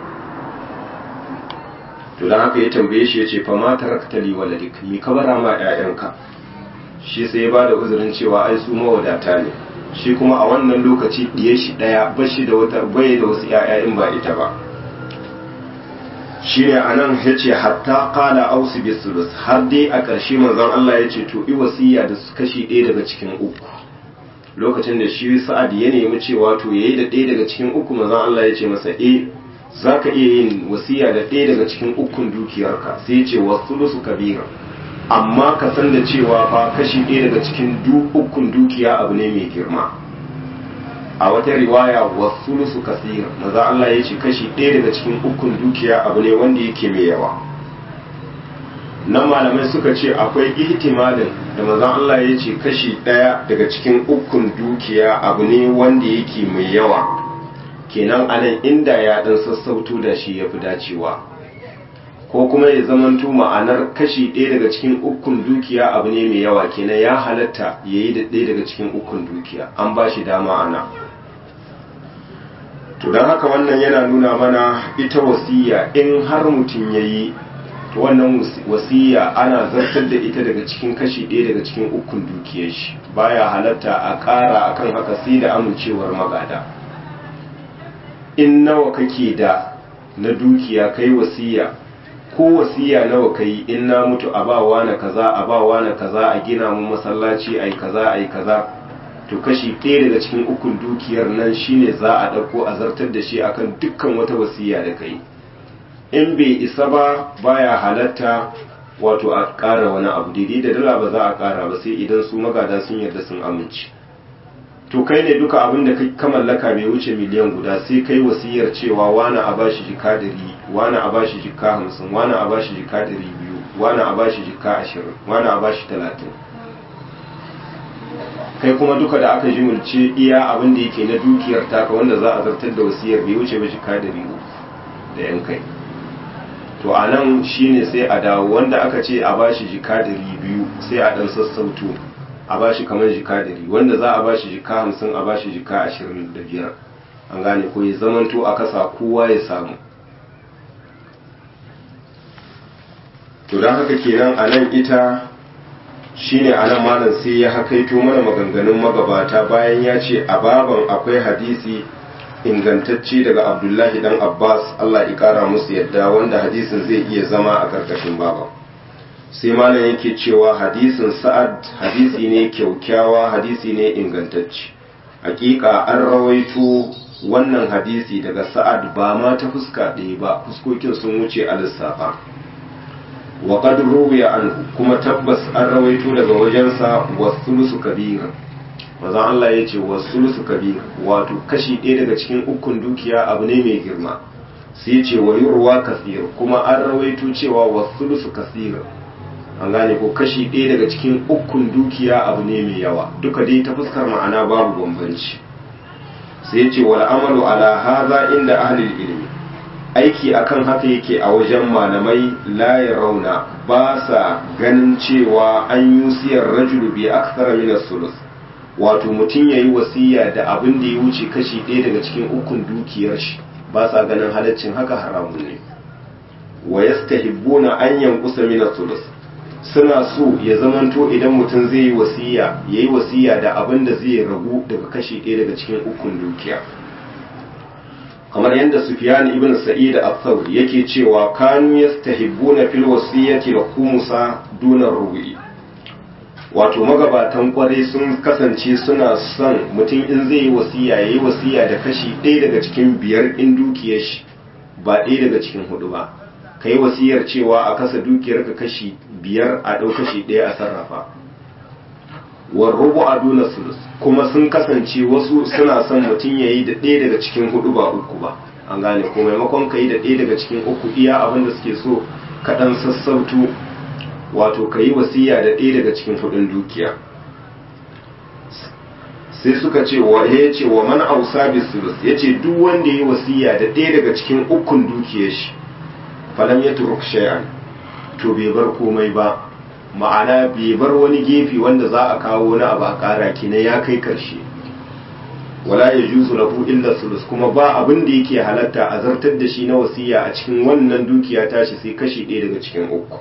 to don haka ya tambaye shi ya ce fa ma tarakta li waladik mi ka bara ma 'ya'yanka shi sai ya bada uzurin cewa ai su mawadata ne shi kuma a wannan lokaci diye shi daya bashi da wata bai da wasu 'ya'ya in ba ita ba shi ne a nan ya ce hatta kala ausu bisulus har dai a ƙarshe manzon Allah ya ce to wasiya da su kashi ɗaya daga cikin uku lokacin da shi sa'ad ya nemi cewa to yayi da ɗaya daga cikin uku manzon Allah ya ce masa eh za ka iya yin wasiya da ɗaya daga cikin ukun dukiyarka sai ya ce wasulusu kabira amma ka san da cewa fa kashi ɗaya daga cikin ukun dukiya abu ne mai girma a wata riwaya wasulusu kasir maza Allah ya ce kashi ɗaya daga cikin ukun dukiya abu ne wanda yake mai yawa nan malamai suka ce akwai ihtimalin da maza Allah ya ce kashi ɗaya daga cikin ukun dukiya abu ne wanda yake mai yawa kenan anan inda ya ɗan sassauto da shi ya fi dacewa ko kuma ya zamanto ma'anar kashi ɗaya daga cikin ukun dukiya abu ne mai yawa kenan ya halatta ya yi da ɗaya daga cikin ukun dukiya an ba shi dama ana to don haka wannan yana nuna mana ita wasiya in har mutum ya yi to wannan wasiya ana zartar da ita daga cikin kashi ɗaya daga cikin ukun dukiyar shi baya halatta a ƙara akan haka sai da amincewar magada in nawa kake da na dukiya kai wasiya ko wasiya nawa kai in na mutu a bawa na kaza a bawa na kaza a gina mu masallaci ai kaza ai kaza to kashi ɗaya daga cikin ukun dukiyar nan shine za a ɗauko a zartar da shi akan dukkan wata wasiya da kai in bai isa ba baya halatta wato a ƙara wani abu daidai da dala ba za a ƙara ba sai idan su magada sun yarda sun amince to kai ne duka abin da ka mallaka bai wuce miliyan guda sai kai wasiyar cewa wani a bashi jika ɗari wani a bashi jika hamsin wani a bashi jika ɗari biyu wani a bashi jika ashirin wani a bashi talatin kai kuma duka da aka jimulce iya abin da yake na dukiyar taka wanda za a zartar da wasiyar bai wuce ba jika ɗari uku da yan kai to a nan shine sai a dawo wanda aka ce a bashi jika ɗari biyu sai a ɗan sassauto a bashi kamar jika ɗari wanda za a bashi jika hamsin a bashi jika ashirin da biyar an gane ko ya zamanto a kasa kowa ya samu to don haka kenan a nan ita shine a nan malam sai ya hakaito mana maganganun magabata bayan ya ce a baban akwai hadisi ingantacce daga abdullahi dan abbas allah ya kara musu yadda wanda hadisin zai iya zama a karkashin baban sai malam yake cewa hadisin sa'ad hadisi ne kyaukyawa hadisi ne ingantacce hakika an rawaito wannan hadisi daga sa'ad ba ma ta fuska ɗaya ba fuskokin sun wuce a lissafa wa qad ruwiya anhu kuma tabbas an rawaito daga wajensa wasulusu kabir manzon Allah ya ce wasulusu kabir wato kashi ɗaya daga cikin ukun dukiya abu ne mai girma sai ce wa yurwa kasir kuma an rawaito cewa wasulusu kasir an gane ko kashi ɗaya daga cikin ukun dukiya abu ne mai yawa duka dai ta fuskar ma'ana babu bambanci sai ce wal amalu ala haza inda ahlul ilmi aiki akan haka yake a wajen malamai la rauna ba sa ganin cewa an yusiyar rajulu bi akthara min as-sulus wato mutum yayi wasiya da abin da ya wuce kashi ɗaya daga cikin ukun dukiyar shi ba sa ganin halaccin haka haramun ne wa yastahibbuna an yanqusa min as-sulus suna so ya zamanto idan mutum zai yi wasiya ya yi wasiya da abin da zai ragu daga kashi ɗaya daga cikin ukun dukiya kamar yadda Sufyan ibn Sa'id al-Thawri yake cewa kanu yastahibbuna fil wasiyyati al-khumsa duna rubu'i wato magabatan kwarai sun kasance suna son mutum in zai yi wasiya yayi wasiya da kashi ɗaya daga cikin biyar in dukiyar shi ba ɗaya daga cikin hudu ba kai wasiyar cewa a kasa dukiyar ka kashi biyar a ɗau kashi ɗaya a sarrafa war rubu a duna sulus kuma sun kasance wasu suna son mutum ya yi da ɗaya daga cikin hudu ba uku ba an gane ko maimakon ka yi da ɗaya daga cikin uku iya abin da suke so kaɗan sassautu wato ka yi wasiya da ɗaya daga cikin hudun dukiya sai suka ce wa ya ce wa man ausa bi sulus ya ce duk wanda ya yi wasiya da ɗaya daga cikin ukun dukiyar shi falam ya turuk shay'an to bai bar komai ba ma'ana bai bar wani gefe wanda za a kawo wani abu a kara kenan ya kai karshe wala ya juzu lahu illa sulus kuma ba abin da yake halatta a zartar da shi na wasiya a cikin wannan dukiya tashi sai kashi ɗaya daga cikin uku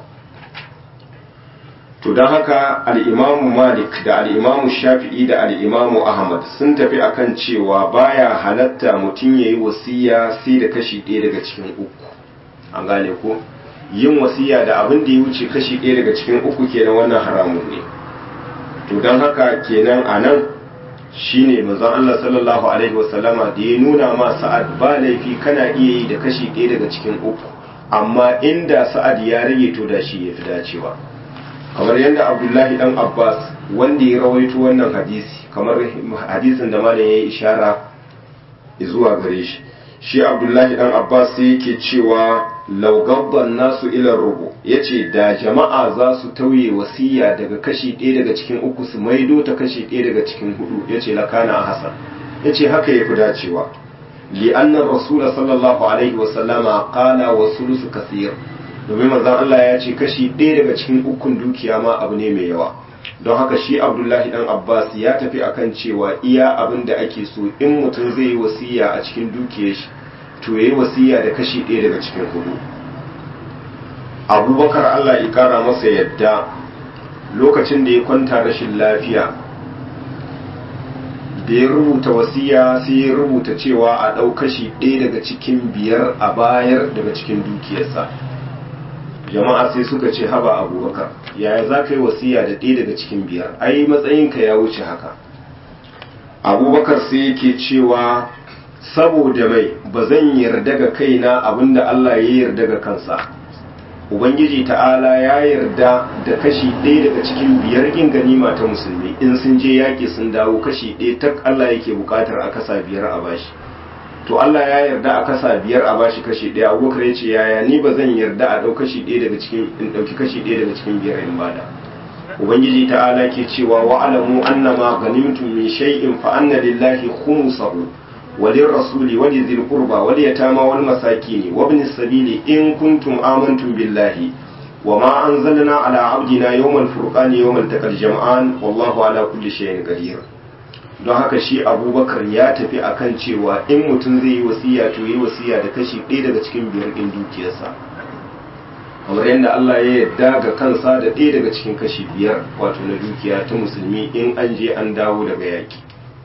to don haka al'imamu malik da al'imamu shafi'i da al'imamu ahmad sun tafi akan cewa baya halatta mutum ya yi wasiya sai da kashi ɗaya daga cikin uku an gane ko yin wasiya da abin da ya wuce kashi ɗaya daga cikin uku kenan wannan haramun ne to don haka kenan a nan shi ne manzon Allah sallallahu alaihi wasallama da ya nuna ma sa'ad ba laifi kana iya yi da kashi ɗaya daga cikin uku amma inda sa'ad ya rage to da shi ya fi dacewa kamar yadda abdullahi dan abbas wanda ya rawaito wannan hadisi kamar hadisin da malam ya yi ishara zuwa gare shi shi abdullahi dan abbas sai yake cewa laugabban nasu ilar rubu ya ce da jama'a za su tauye wasiya daga kashi ɗaya daga cikin uku su maido ta kashi ɗaya daga cikin hudu ya ce lakana a hasan ya ce haka ya fi dacewa li'annar rasula sallallahu alaihi wasallama kala wa sulusu kasir domin manzon Allah ya ce kashi ɗaya daga cikin ukun dukiya ma abu ne mai yawa don haka shi abdullahi dan abbas ya tafi akan cewa iya abin da ake so in mutum zai yi wasiya a cikin dukiyar shi to yayi wasiya da kashi ɗaya daga cikin hudu abubakar allah ya kara masa yadda lokacin da ya kwanta rashin lafiya da ya rubuta wasiya sai ya rubuta cewa a ɗau kashi ɗaya daga cikin biyar a bayar daga cikin dukiyarsa jama'a sai suka ce haba abubakar yaya za ka yi wasiya da ɗaya daga cikin biyar ai matsayinka ya wuce haka abubakar sai yake cewa saboda mai ba zan yarda ga kaina abinda Allah ya yarda ga kansa ubangiji ta'ala ya yarda da kashi ɗaya daga cikin biyar in ganima ta musulmi in sun je yaƙi sun dawo kashi ɗaya tak Allah yake buƙatar a kasa biyar a bashi to Allah ya yarda a kasa biyar a bashi kashi ɗaya abubakar ya ce yaya ni ba zan yarda a ɗau kashi ɗaya daga cikin in ɗauki kashi ɗaya daga cikin biyar in bada ubangiji ta'ala ke cewa wa alamu annama ganimtum min shay'in fa anna lillahi khumsahu وللرسول ولذي القربى واليتامى والمساكين وابن السبيل إن كنتم آمنتم بالله وما أنزلنا على عبدنا يوم الفرقان يوم التقى الجمعان والله على كل شيء قدير don haka shi abubakar ya tafi akan cewa in mutum zai yi wasiya to yi wasiya da kashi ɗaya daga cikin biyar ɗin dukiyarsa kamar yadda Allah ya yarda ga kansa da ɗaya daga cikin kashi biyar wato na dukiya ta musulmi in an je an dawo daga yaki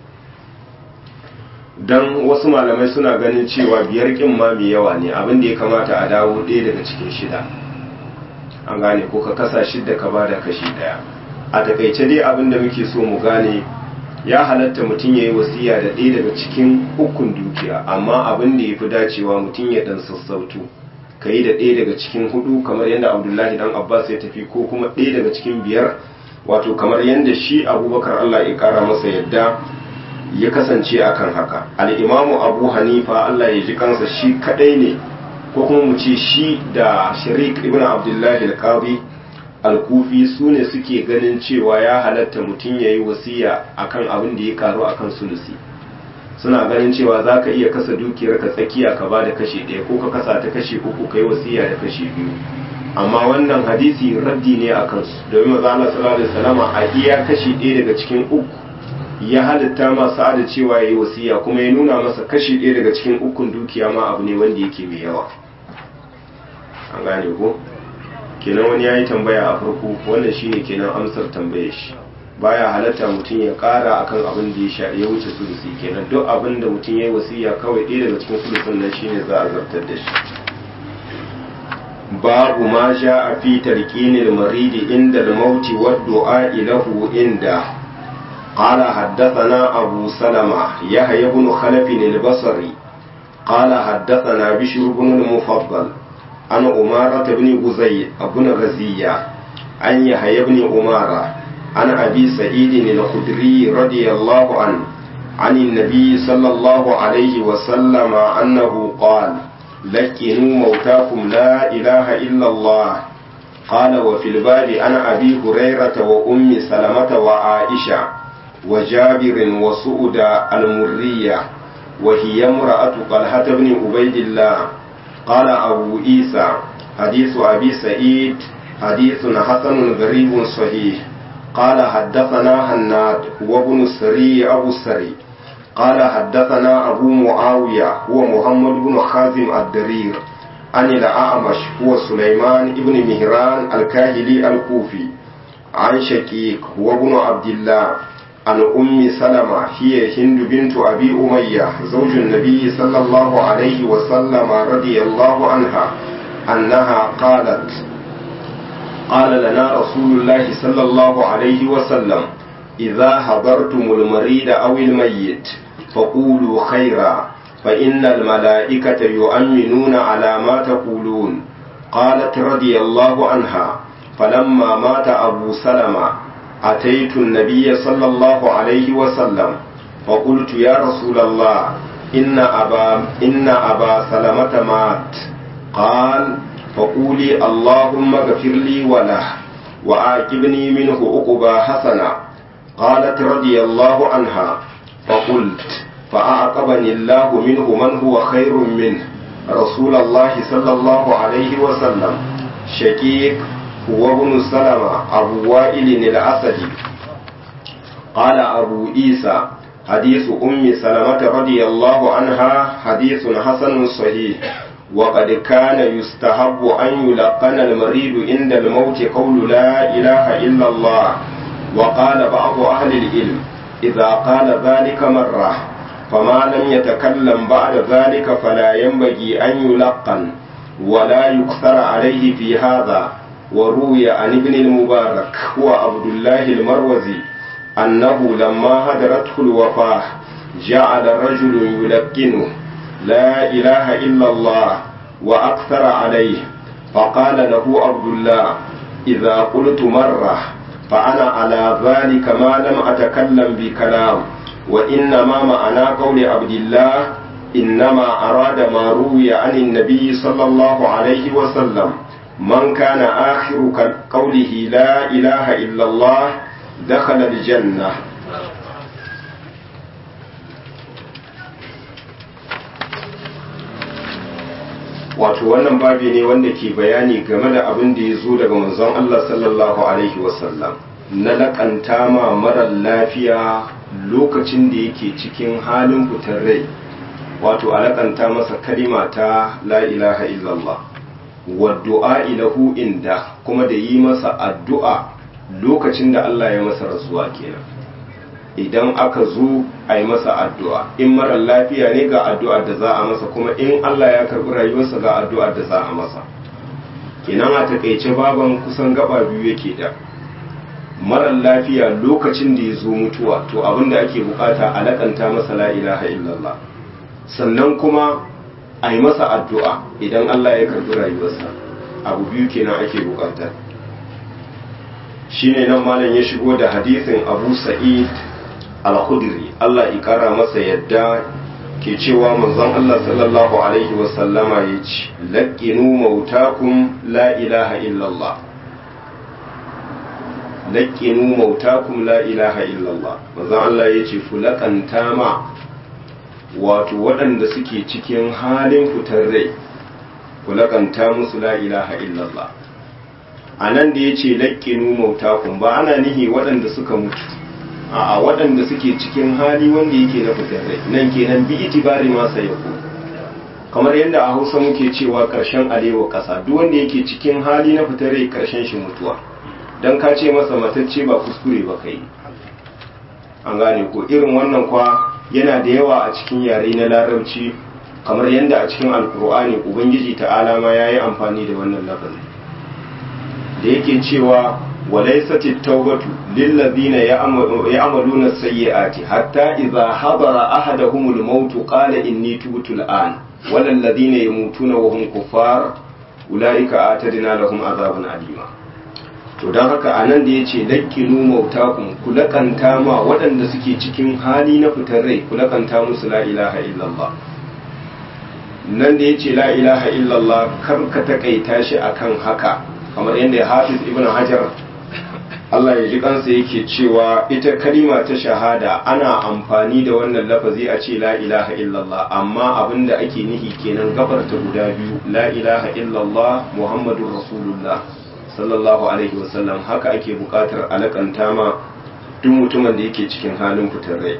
don wasu malamai suna ganin cewa biyar kin ma mai yawa ne abin da ya kamata a dawo ɗaya daga cikin shida an gane ko ka kasa shidda ka bada kashi ɗaya a takaice dai abin da muke so mu gane ya halatta mutum ya yi wasiya da ɗaya daga cikin ukun dukiya amma abin da ya fi dacewa mutum ya ɗan sassautu ka yi da ɗaya daga cikin hudu kamar yadda abdullahi dan abbas ya tafi ko kuma ɗaya daga cikin biyar wato kamar yadda shi abubakar allah ya ƙara masa yadda ya kasance akan haka al'imamu abu hanifa Allah ya ji kansa shi kadai ne ko kuma mu ce shi da sharik ibn abdullahi al-qadi al-kufi su ne suke ganin cewa ya halatta mutum ya yi wasiya akan abin da ya karu akan sulusi suna ganin cewa za ka iya kasa dukiyar ka tsakiya ka ba da kashe ɗaya ko ka kasa ta kashe uku ka yi wasiya da kashe biyu amma wannan hadisi raddi ne a kansu domin maza Allah sallallahu alaihi wasallama a iya kashe ɗaya daga cikin uku ya halitta masa da cewa ya yi wasiya kuma ya nuna masa kashi ɗaya daga cikin ukun dukiya ma abu ne wanda yake mai yawa an gane ko kenan wani ya yi tambaya a farko wannan shine kenan amsar tambayar shi baya halatta mutum ya kara akan abin da ya sha ya wuce sulusi kenan duk abin da mutum ya yi wasiya kawai ɗaya daga cikin sulusin nan shine za a zartar da shi babu ma sha a fi tarqinil maridi inda al-maut wa du'a lahu inda قال حدثنا أبو سلمة يحيى بن خلف البصري قال حدثنا بشر بن المفضل عن أمارة بن غزي بن غزية عن يحيى بن أمارة عن أبي سعيد الخدري رضي الله عنه عن النبي صلى الله عليه وسلم أنه قال لكنوا موتاكم لا إله إلا الله قال وفي الباب عن أبي هريرة وأم سلمة وعائشة وجابر وسؤد المرية وهي امرأة طلحة بن عبيد الله قال أبو عيسى حديث أبي سعيد حديث حسن غريب صحيح قال حدثنا هناد وابن السري أبو السري قال حدثنا أبو معاوية هو محمد بن خازم الدرير عن الأعمش هو سليمان بن مهران الكاهلي الكوفي عن شكيك هو ابن عبد الله عن أم سلمة هي هند بنت أبي أمية زوج النبي صلى الله عليه وسلم رضي الله عنها أنها قالت قال لنا رسول الله صلى الله عليه وسلم إذا حضرتم المريض أو الميت فقولوا خيرا فإن الملائكة يؤمنون على ما تقولون قالت رضي الله عنها فلما مات أبو سلمة أتيت النبي صلى الله عليه وسلم فقلت يا رسول الله إن أبا, إن أبا سلمة مات قال فقولي اللهم اغفر لي وله وآكبني منه عقبى حسنا قالت رضي الله عنها فقلت فأعقبني الله منه من هو خير منه رسول الله صلى الله عليه وسلم شقيق هو ابن سلمة أبو وائل الأسدي قال أبو عيسى حديث أم سلمة رضي الله عنها حديث حسن صحيح وقد كان يستحب أن يلقن المريض عند الموت قول لا إله إلا الله وقال بعض أهل العلم إذا قال ذلك مرة فما لم يتكلم بعد ذلك فلا ينبغي أن يلقن ولا يكثر عليه في هذا وروي عن ابن المبارك هو عبد الله المروزي أنه لما هدرته الوفاة جعل رجل يلقنه لا إله إلا الله وأكثر عليه فقال له عبد الله إذا قلت مرة فأنا على ذلك ما لم أتكلم بكلام وإنما معنى قول عبد الله إنما أراد ما روي عن النبي صلى الله عليه وسلم من كان آخر قوله لا إله إلا الله دخل الجنة wato wannan babi ne wanda ke bayani game da abin da ya zo daga manzon Allah sallallahu alaihi wasallam na laƙanta ma marar lafiya lokacin da yake cikin halin fitar rai wato a laƙanta masa kalima ta la ilaha illallah wa du'a ilahu inda kuma da yi masa addu'a lokacin da Allah ya masa rasuwa kenan idan aka zo a yi masa addu'a in marar lafiya ne ga addu'ar da za a masa kuma in Allah ya karɓi rayuwarsa ga addu'ar da za a masa kenan a takaice baban kusan gaba biyu yake da marar lafiya lokacin da ya zo mutuwa to abin da ake bukata a lakanta masa la ilaha illallah sannan kuma a yi masa addu'a idan Allah ya karɓi rayuwarsa abu biyu kenan ake bukata shine nan malam ya shigo da hadisin abu sa'id al-khudri Allah ya kara masa yadda ke cewa manzon Allah sallallahu alaihi wasallama ya ce laqinu mautakum la ilaha illallah laqinu mautakum la ilaha illallah manzon Allah ya ce fulakanta ma wato waɗanda suke cikin halin fitar rai fulakanta musu la ilaha illallah a nan da ya ce laƙinu mautakun ba ana nihi waɗanda suka mutu a waɗanda suke cikin hali wanda yake na fitar rai nan kenan bi itibari masa ya kamar yadda a hausa muke cewa ƙarshen alewa ƙasa duk wanda yake cikin hali na fitar rai ƙarshen shi mutuwa don ka ce masa matacce ba kuskure ba kai an gane ko irin wannan kwa yana da yawa a cikin yare na larabci kamar yadda a cikin alkur'ani ubangiji ta'ala ma ya yi amfani da wannan lafazi da yake cewa walaisat at-taubatu lil ladina ya'maluna as-sayyi'ati hatta idha hadara ahaduhum al-maut qala inni tubtu al-an wal ladina yamutuna wa hum kuffar ulaika atadna lahum azaban alima to don haka a nan da ya ce lakkinu mautakun ku lakanta ma waɗanda suke cikin hali na fitar rai ku lakanta musu la ilaha illallah nan da ya ce la ilaha illallah kar ka takaita shi akan haka kamar yadda ya hafiz ibn hajar Allah ya ji kansa yake cewa ita kalima ta shahada ana amfani da wannan lafazi a ce la ilaha illallah amma abinda ake nihi kenan gabarta guda biyu la ilaha illallah muhammadur rasulullah sallallahu alaihi wasallam haka ake bukatar alakanta ma duk mutumin da yake cikin halin fitar rai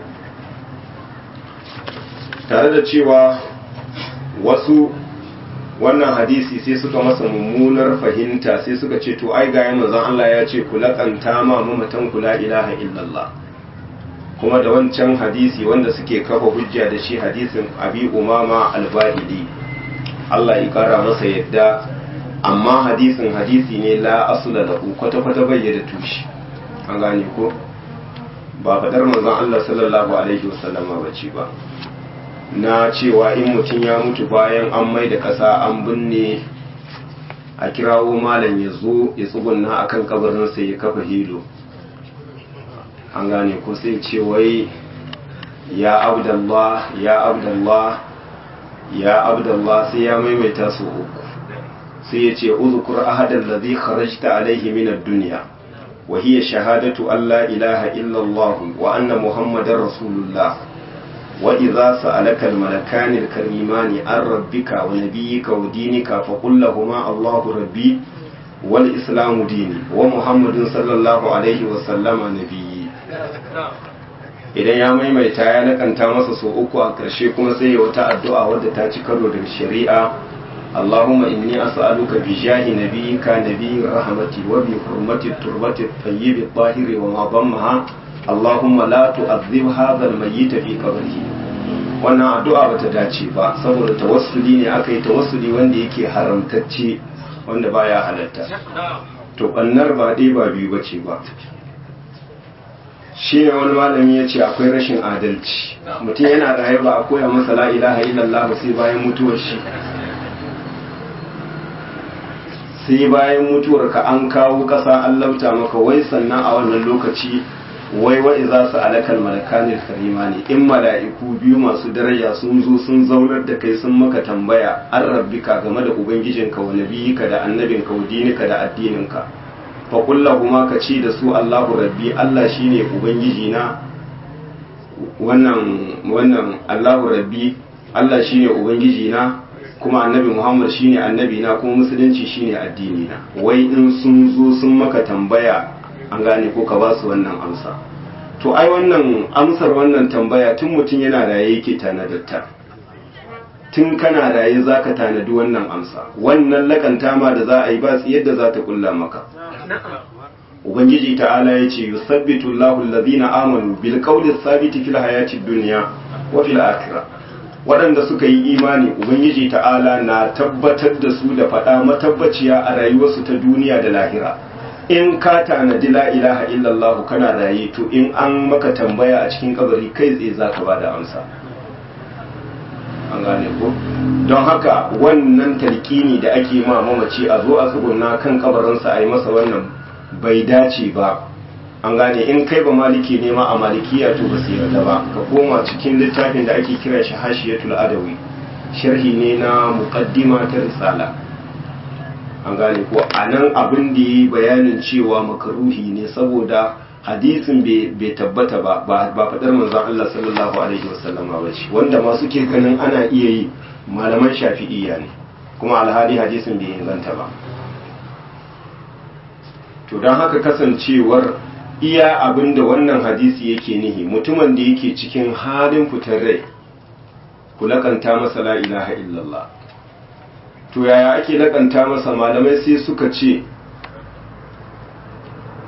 tare da cewa wasu wannan hadisi sai suka masa mummunar fahimta sai suka ce to ai ga manzon Allah ya ce ku lakanta ma mamatan ku la ilaha illallah kuma da wancan hadisi wanda suke kafa hujja da shi hadisin abi umama al-bahili Allah ya kara masa yadda amma hadisin hadisi ne la asula da kwata-kwata bai da tushe an gane ko ba faɗar manzon Allah sallallahu alaihi wasallama ba ce ba na cewa in mutum ya mutu bayan an mai da ƙasa an binne a kirawo malam ya zo ya tsugunna a kan kabarinsa ya kafa hilo an gane ko sai ce wai ya abdallah ya abdallah ya abdallah sai ya maimaita su uku sai ya ce uzukur ahadan ladhi kharajta alaihi min ad-dunya wa hiya shahadatu an la ilaha illa Allah wa anna muhammadar rasulullah wa idza sa'alaka al-malakani al-karimani an rabbika wa nabiyyika wa dinika fa qul lahumu Allahu rabbi wal islamu dini wa muhammadun sallallahu alaihi wa sallama nabiyyi idan ya maimaita ya nakanta masa so uku a ƙarshe kuma sai ya wata addu'a wadda ta ci karo da shari'a اللهم إني أسألك بجاه نبيك نبي الرحمة وبحرمة التربة الطيب الطاهر وما ضمها اللهم لا تؤذب هذا الميت في قبره wannan addu'a bata dace ba saboda tawassuli ne aka yi tawassuli wanda yake haramtacce wanda baya halatta to bannar ba dai ba biyu bace ba shi ne wani malami ya ce akwai rashin adalci mutum yana raye ba a koya masa la ilaha illallah sai bayan mutuwar shi sai bayan mutuwar ka an kawo ƙasa an lauta maka wai sannan a wannan lokaci wai wa'i za su alakal malakanin karima ne in mala'iku biyu masu daraja sun zo sun zaunar da kai sun maka tambaya an rabbika game da ubangijinka wa nabiyika da annabinka wa dinika da addininka fa kuma ka ce da su Allahu rabbi Allah shine ubangiji na wannan wannan Allahu rabbi Allah shine ubangiji na kuma annabi Muhammad shine annabi na kuma musulunci shine addini na wai in sun zo sun maka tambaya an gane ko ka ba su wannan amsa to ai wannan amsar wannan tambaya tun mutum yana raye yake tanadarta tun kana raye zaka tanadi wannan amsa wannan lakanta ma da za a yi ba yadda za ta kulla maka ubangiji ta'ala ya ce yusabbitu Allahu alladhina amanu bil qawli thabiti fil hayati dunya wa fil akhirah waɗanda suka yi imani ubangiji ta'ala na tabbatar da su da faɗa matabbaciya a rayuwarsu ta duniya da lahira in ka tanadi la ilaha illallah kana raye to in an maka tambaya a cikin kabari kai tsaye za ka ba da amsa an gane ko don haka wannan talkini da ake ma mamaci a zo a tsuguna kan kabarinsa a yi masa wannan bai dace ba an gane in kai ba maliki ne ma a malikiya to ba su yarda ba ka koma cikin littafin da ake kira shi hashiyatul adawi sharhi ne na muqaddima ta risala an gane ko a nan abin da yi bayanin cewa makaruhi ne saboda hadisin bai tabbata ba ba faɗar manzon Allah sallallahu alaihi wasallam ba ce wanda ma suke ganin ana iya yi malaman shafi'iyya ne kuma alhali hadisin bai inganta ba to don haka kasancewar iya abin da wannan hadisi yake nihi mutumin da yake cikin halin fitar rai ku lakanta masa la ilaha illallah to yaya ake lakanta masa malamai sai suka ce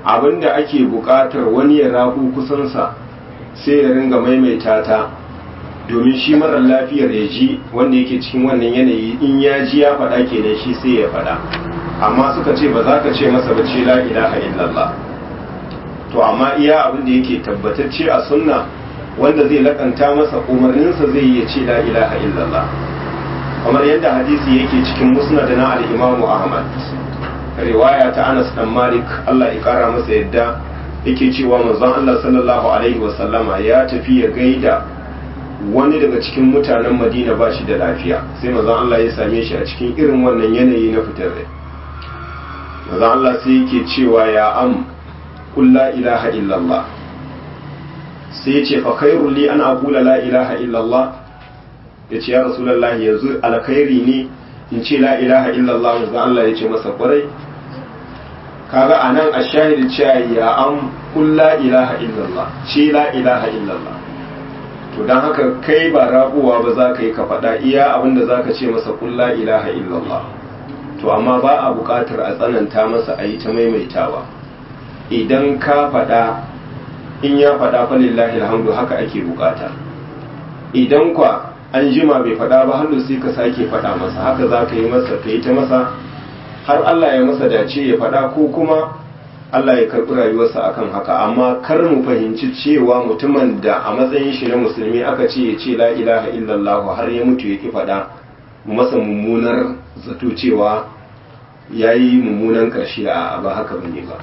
abinda ake buƙatar wani ya rabu kusansa sai ya ringa maimaita ta domin shi marar lafiyar ya ji wanda yake cikin wannan yanayi in ya ji ya faɗa kenan shi sai ya faɗa amma suka ce ba za ka ce masa ba ce la ilaha illallah to amma iya abin da yake tabbatacce a sunna wanda zai lakanta masa umarninsa zai iya ce la ilaha illallah kamar yadda hadisi yake cikin musnad na al-Imam Ahmad riwaya ta Anas dan Malik Allah ya kara masa yadda yake cewa manzon Allah sallallahu alaihi wa sallama ya tafi ya gaida wani daga cikin mutanen Madina ba shi da lafiya sai manzon Allah ya same shi a cikin irin wannan yanayi na fitar rai manzon Allah sai yake cewa ya am qul la ilaha illallah sai ya ce fa khairul li an aqula la ilaha illallah ya ce ya rasulullahi yanzu alkhairi ne in ce la ilaha illallah manzo Allah ya ce masa kwarai kaga anan a shahidi cewa ya an kun la ilaha illallah ce la ilaha illallah to dan haka kai ba rabuwa ba za ka yi ka faɗa iya abinda za ka ce masa kun la ilaha illallah to amma ba a buƙatar a tsananta masa a yi ta maimaitawa idan ka faɗa in ya faɗa fa lillahi alhamdu haka ake buƙata idan kwa an jima bai faɗa ba hannu sai ka sake faɗa masa haka za ka yi masa ka yi ta masa har Allah ya masa dace ya faɗa ko kuma Allah ya karɓi rayuwarsa akan haka amma kar mu fahimci cewa mutumin da a matsayin shi na musulmi aka ce ya ce la ilaha illallah har ya mutu ya ki faɗa masa mummunar zato cewa ya yi mummunan ƙarshe a ba haka bane ba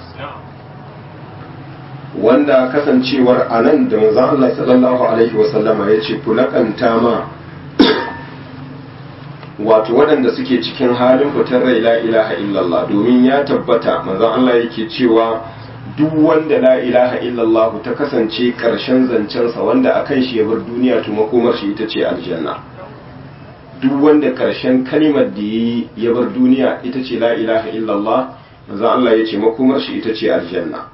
wanda kasancewar a nan da manzon Allah sallallahu alaihi wasallama ya ce kulakanta ma wato waɗanda suke cikin halin fitar rai la ilaha illallah domin ya tabbata manzon Allah yake cewa duk wanda la ilaha illallah ta kasance ƙarshen zancensa wanda akan shi ya bar duniya to makomar shi ita ce aljanna duk wanda ƙarshen kalimar da yi ya bar duniya ita ce la ilaha illallah manzon Allah ya ce makomar shi ita ce aljanna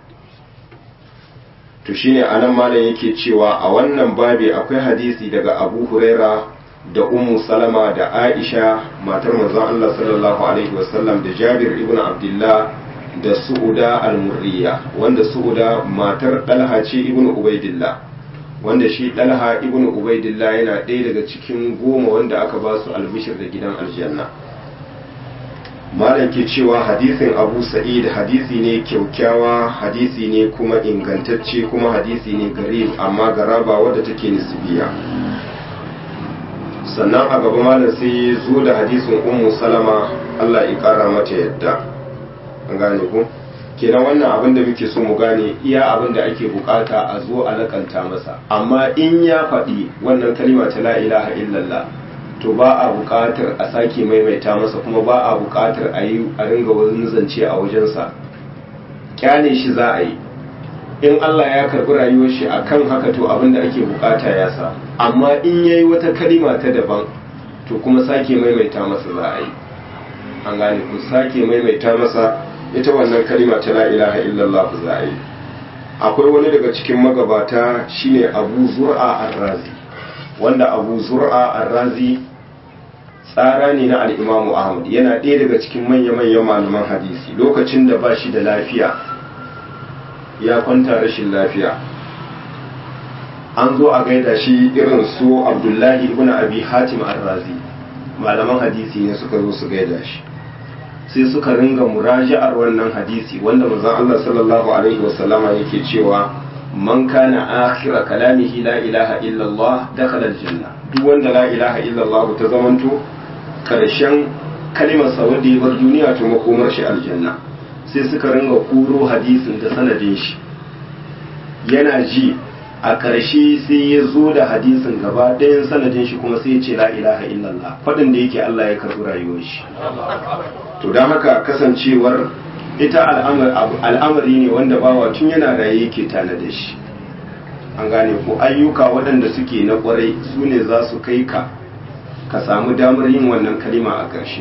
to shine anan malam yake cewa a wannan babi akwai hadisi daga Abu Huraira da Ummu Salama da Aisha matar manzon Allah sallallahu alaihi wasallam da Jabir ibn Abdullah da Su'uda al-Murriya wanda Su'uda matar Dalha ce ibn Ubaidillah wanda shi Dalha ibn Ubaidillah yana ɗaya daga cikin goma wanda aka ba su albishir da gidan aljanna malam ke cewa hadisin abu sa'id hadisi ne kyaukyawa hadisi ne kuma ingantacce kuma hadisi ne garib amma garaba wadda take nisbiya sannan a gaba malam sai zo da hadisin ummu salama Allah ya kara mata yadda an gane ku kenan wannan abin da muke so mu gane iya abin da ake bukata a zo a lakanta masa amma in ya faɗi wannan kalima ta la ilaha illallah to ba a buƙatar a sake maimaita masa kuma ba a buƙatar a yi a ringa wani zance a wajensa kyale shi za a yi in Allah ya karɓi rayuwar shi akan haka to abin da ake buƙata ya sa amma in yayi wata kalima ta daban to kuma sake maimaita masa za a yi an gane ku sake maimaita masa ita wannan kalima ta la ilaha illallah za a yi akwai wani daga cikin magabata shine Abu Zur'a Ar-Razi wanda Abu Zur'a Ar-Razi tsara ne na al'imamu ahmad yana ɗaya daga cikin manya-manyan malaman hadisi lokacin da ba shi da lafiya ya kwanta rashin lafiya an zo a gaida shi irin su abdullahi ibn abi hatim ar-razi malaman hadisi ne suka zo su gaida shi sai suka ringa muraji'ar wannan hadisi wanda manzon Allah sallallahu alaihi wasallama yake cewa man kana akhira kalamihi la ilaha illa Allah dakhala al-janna duk wanda la ilaha illa Allah ta zamanto karshen kalimar sa wanda ya bar duniya to makomar shi aljanna sai suka ringa kuro hadisin da sanadin shi yana ji a ƙarshe sai ya zo da hadisin gaba ɗayan sanadin shi kuma sai ya ce la ilaha illallah faɗin da yake Allah ya karɓi rayuwar shi to don haka kasancewar ita al'amari ne wanda bawa tun yana raye yake tana da shi an gane ko ayyuka waɗanda suke na ƙwarai su ne za su kai ka ka samu damar yin wannan kalima a ƙarshe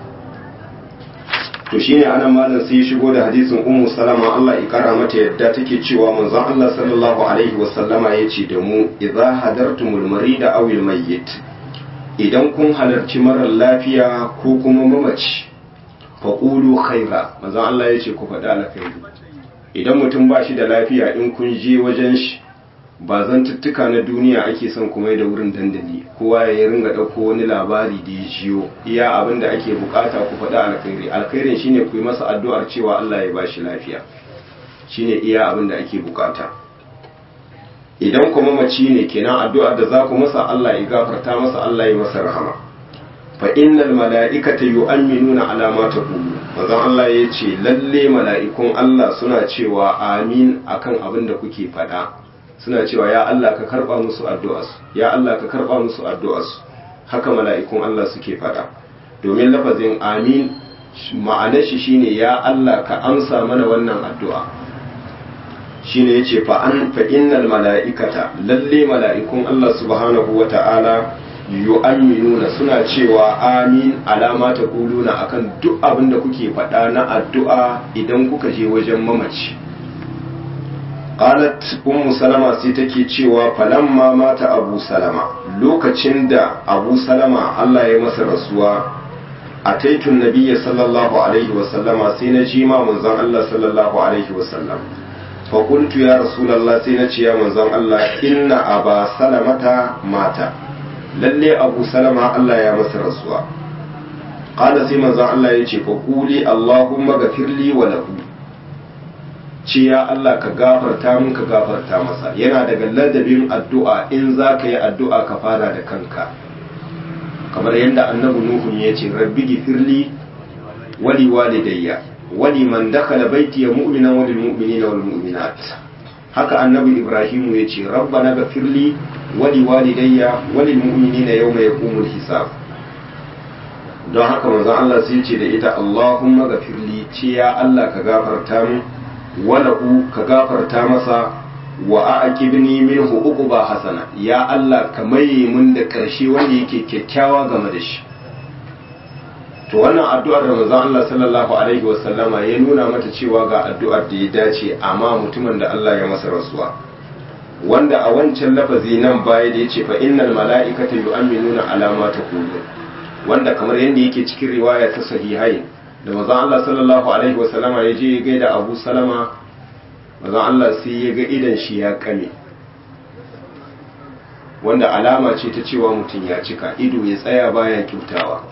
to shine anan malam sai ya shigo da hadisin ummu salama Allah ya kara mata yadda take cewa manzon Allah sallallahu alaihi wasallama yace da mu idza hadartumul marida aw al mayyit idan kun halarci marar lafiya ko kuma mamaci faqulu khaira manzon Allah yace ku faɗa alkhairi idan mutum ba shi da lafiya in kun je wajen shi ba zantuttuka na duniya ake son kuma da wurin dandali kowa ya ringa ɗauko wani labari da ya jiyo iya abin da ake bukata ku faɗa alkhairi alkhairin shine ku yi masa addu'ar cewa Allah ya ba shi lafiya shine iya abin da ake bukata idan kuma mace ne kenan addu'ar da za ku masa Allah ya gafarta masa Allah ya masa rahama fa innal mala'ikata yu'minuna ala ma taqulu manzon Allah ya ce lalle mala'ikun Allah suna cewa amin akan abin da kuke faɗa suna cewa ya Allah ka karba musu addu'arsu ya Allah ka karba musu addu'arsu haka mala'ikun Allah suke faɗa domin lafazin amin ma'anar shi shine ya Allah ka amsa mana wannan addu'a shine yace fa an fa innal mala'ikata lalle mala'ikun Allah subhanahu wata'ala yu'minuna suna cewa amin alama ta kuluna akan duk abin da kuke faɗa na addu'a idan kuka je wajen mamaci qalat ummu salama sai take cewa falamma mata abu salama lokacin da abu salama Allah ya masa rasuwa ataitun nabiyya sallallahu alaihi wa sallama sai na ji ma manzon Allah sallallahu alaihi wa sallam fa qultu ya rasulullah sai na ce ya manzon Allah inna aba salamata mata lalle abu salama Allah ya masa rasuwa qala sai manzon Allah ya ce fa quli allahumma ghafirli wa lahu ce ya Allah ka gafarta min ka gafarta masa yana daga ladabin addu'a in za ka yi addu'a ka fara da kanka kamar yadda annabi nuhu ya ce rabbi gifirli wali walidayya wali man dakhala baiti ya mu'mina wal mu'minina wal mu'minat haka annabi ibrahim ya ce rabbana gafirli wali walidayya wal mu'minina yawma yaqumul hisab don haka manzon Allah sai ya ce da ita Allahumma gafirli ce ya Allah ka gafarta min walahu ka gafarta masa wa aqibni minhu uquba hasana ya Allah ka maye mun da karshe wanda yake kyakkyawa game da shi to wannan addu'ar da manzon Allah sallallahu alaihi wasallama ya nuna mata cewa ga addu'ar da ya dace amma mutumin da Allah ya masa rasuwa wanda a wancan lafazi nan baya da yace fa innal mala'ikata yu'minuna ala ma taqulu wanda kamar yadda yake cikin riwaya ta sahihai da mazan Allah sallallahu Alaihi wasallama ya je ya gaida abu salama mazan Allah sai ya ga idan shi ya kame wanda alama ce ta cewa mutum ya cika ido ya tsaya baya kyautawa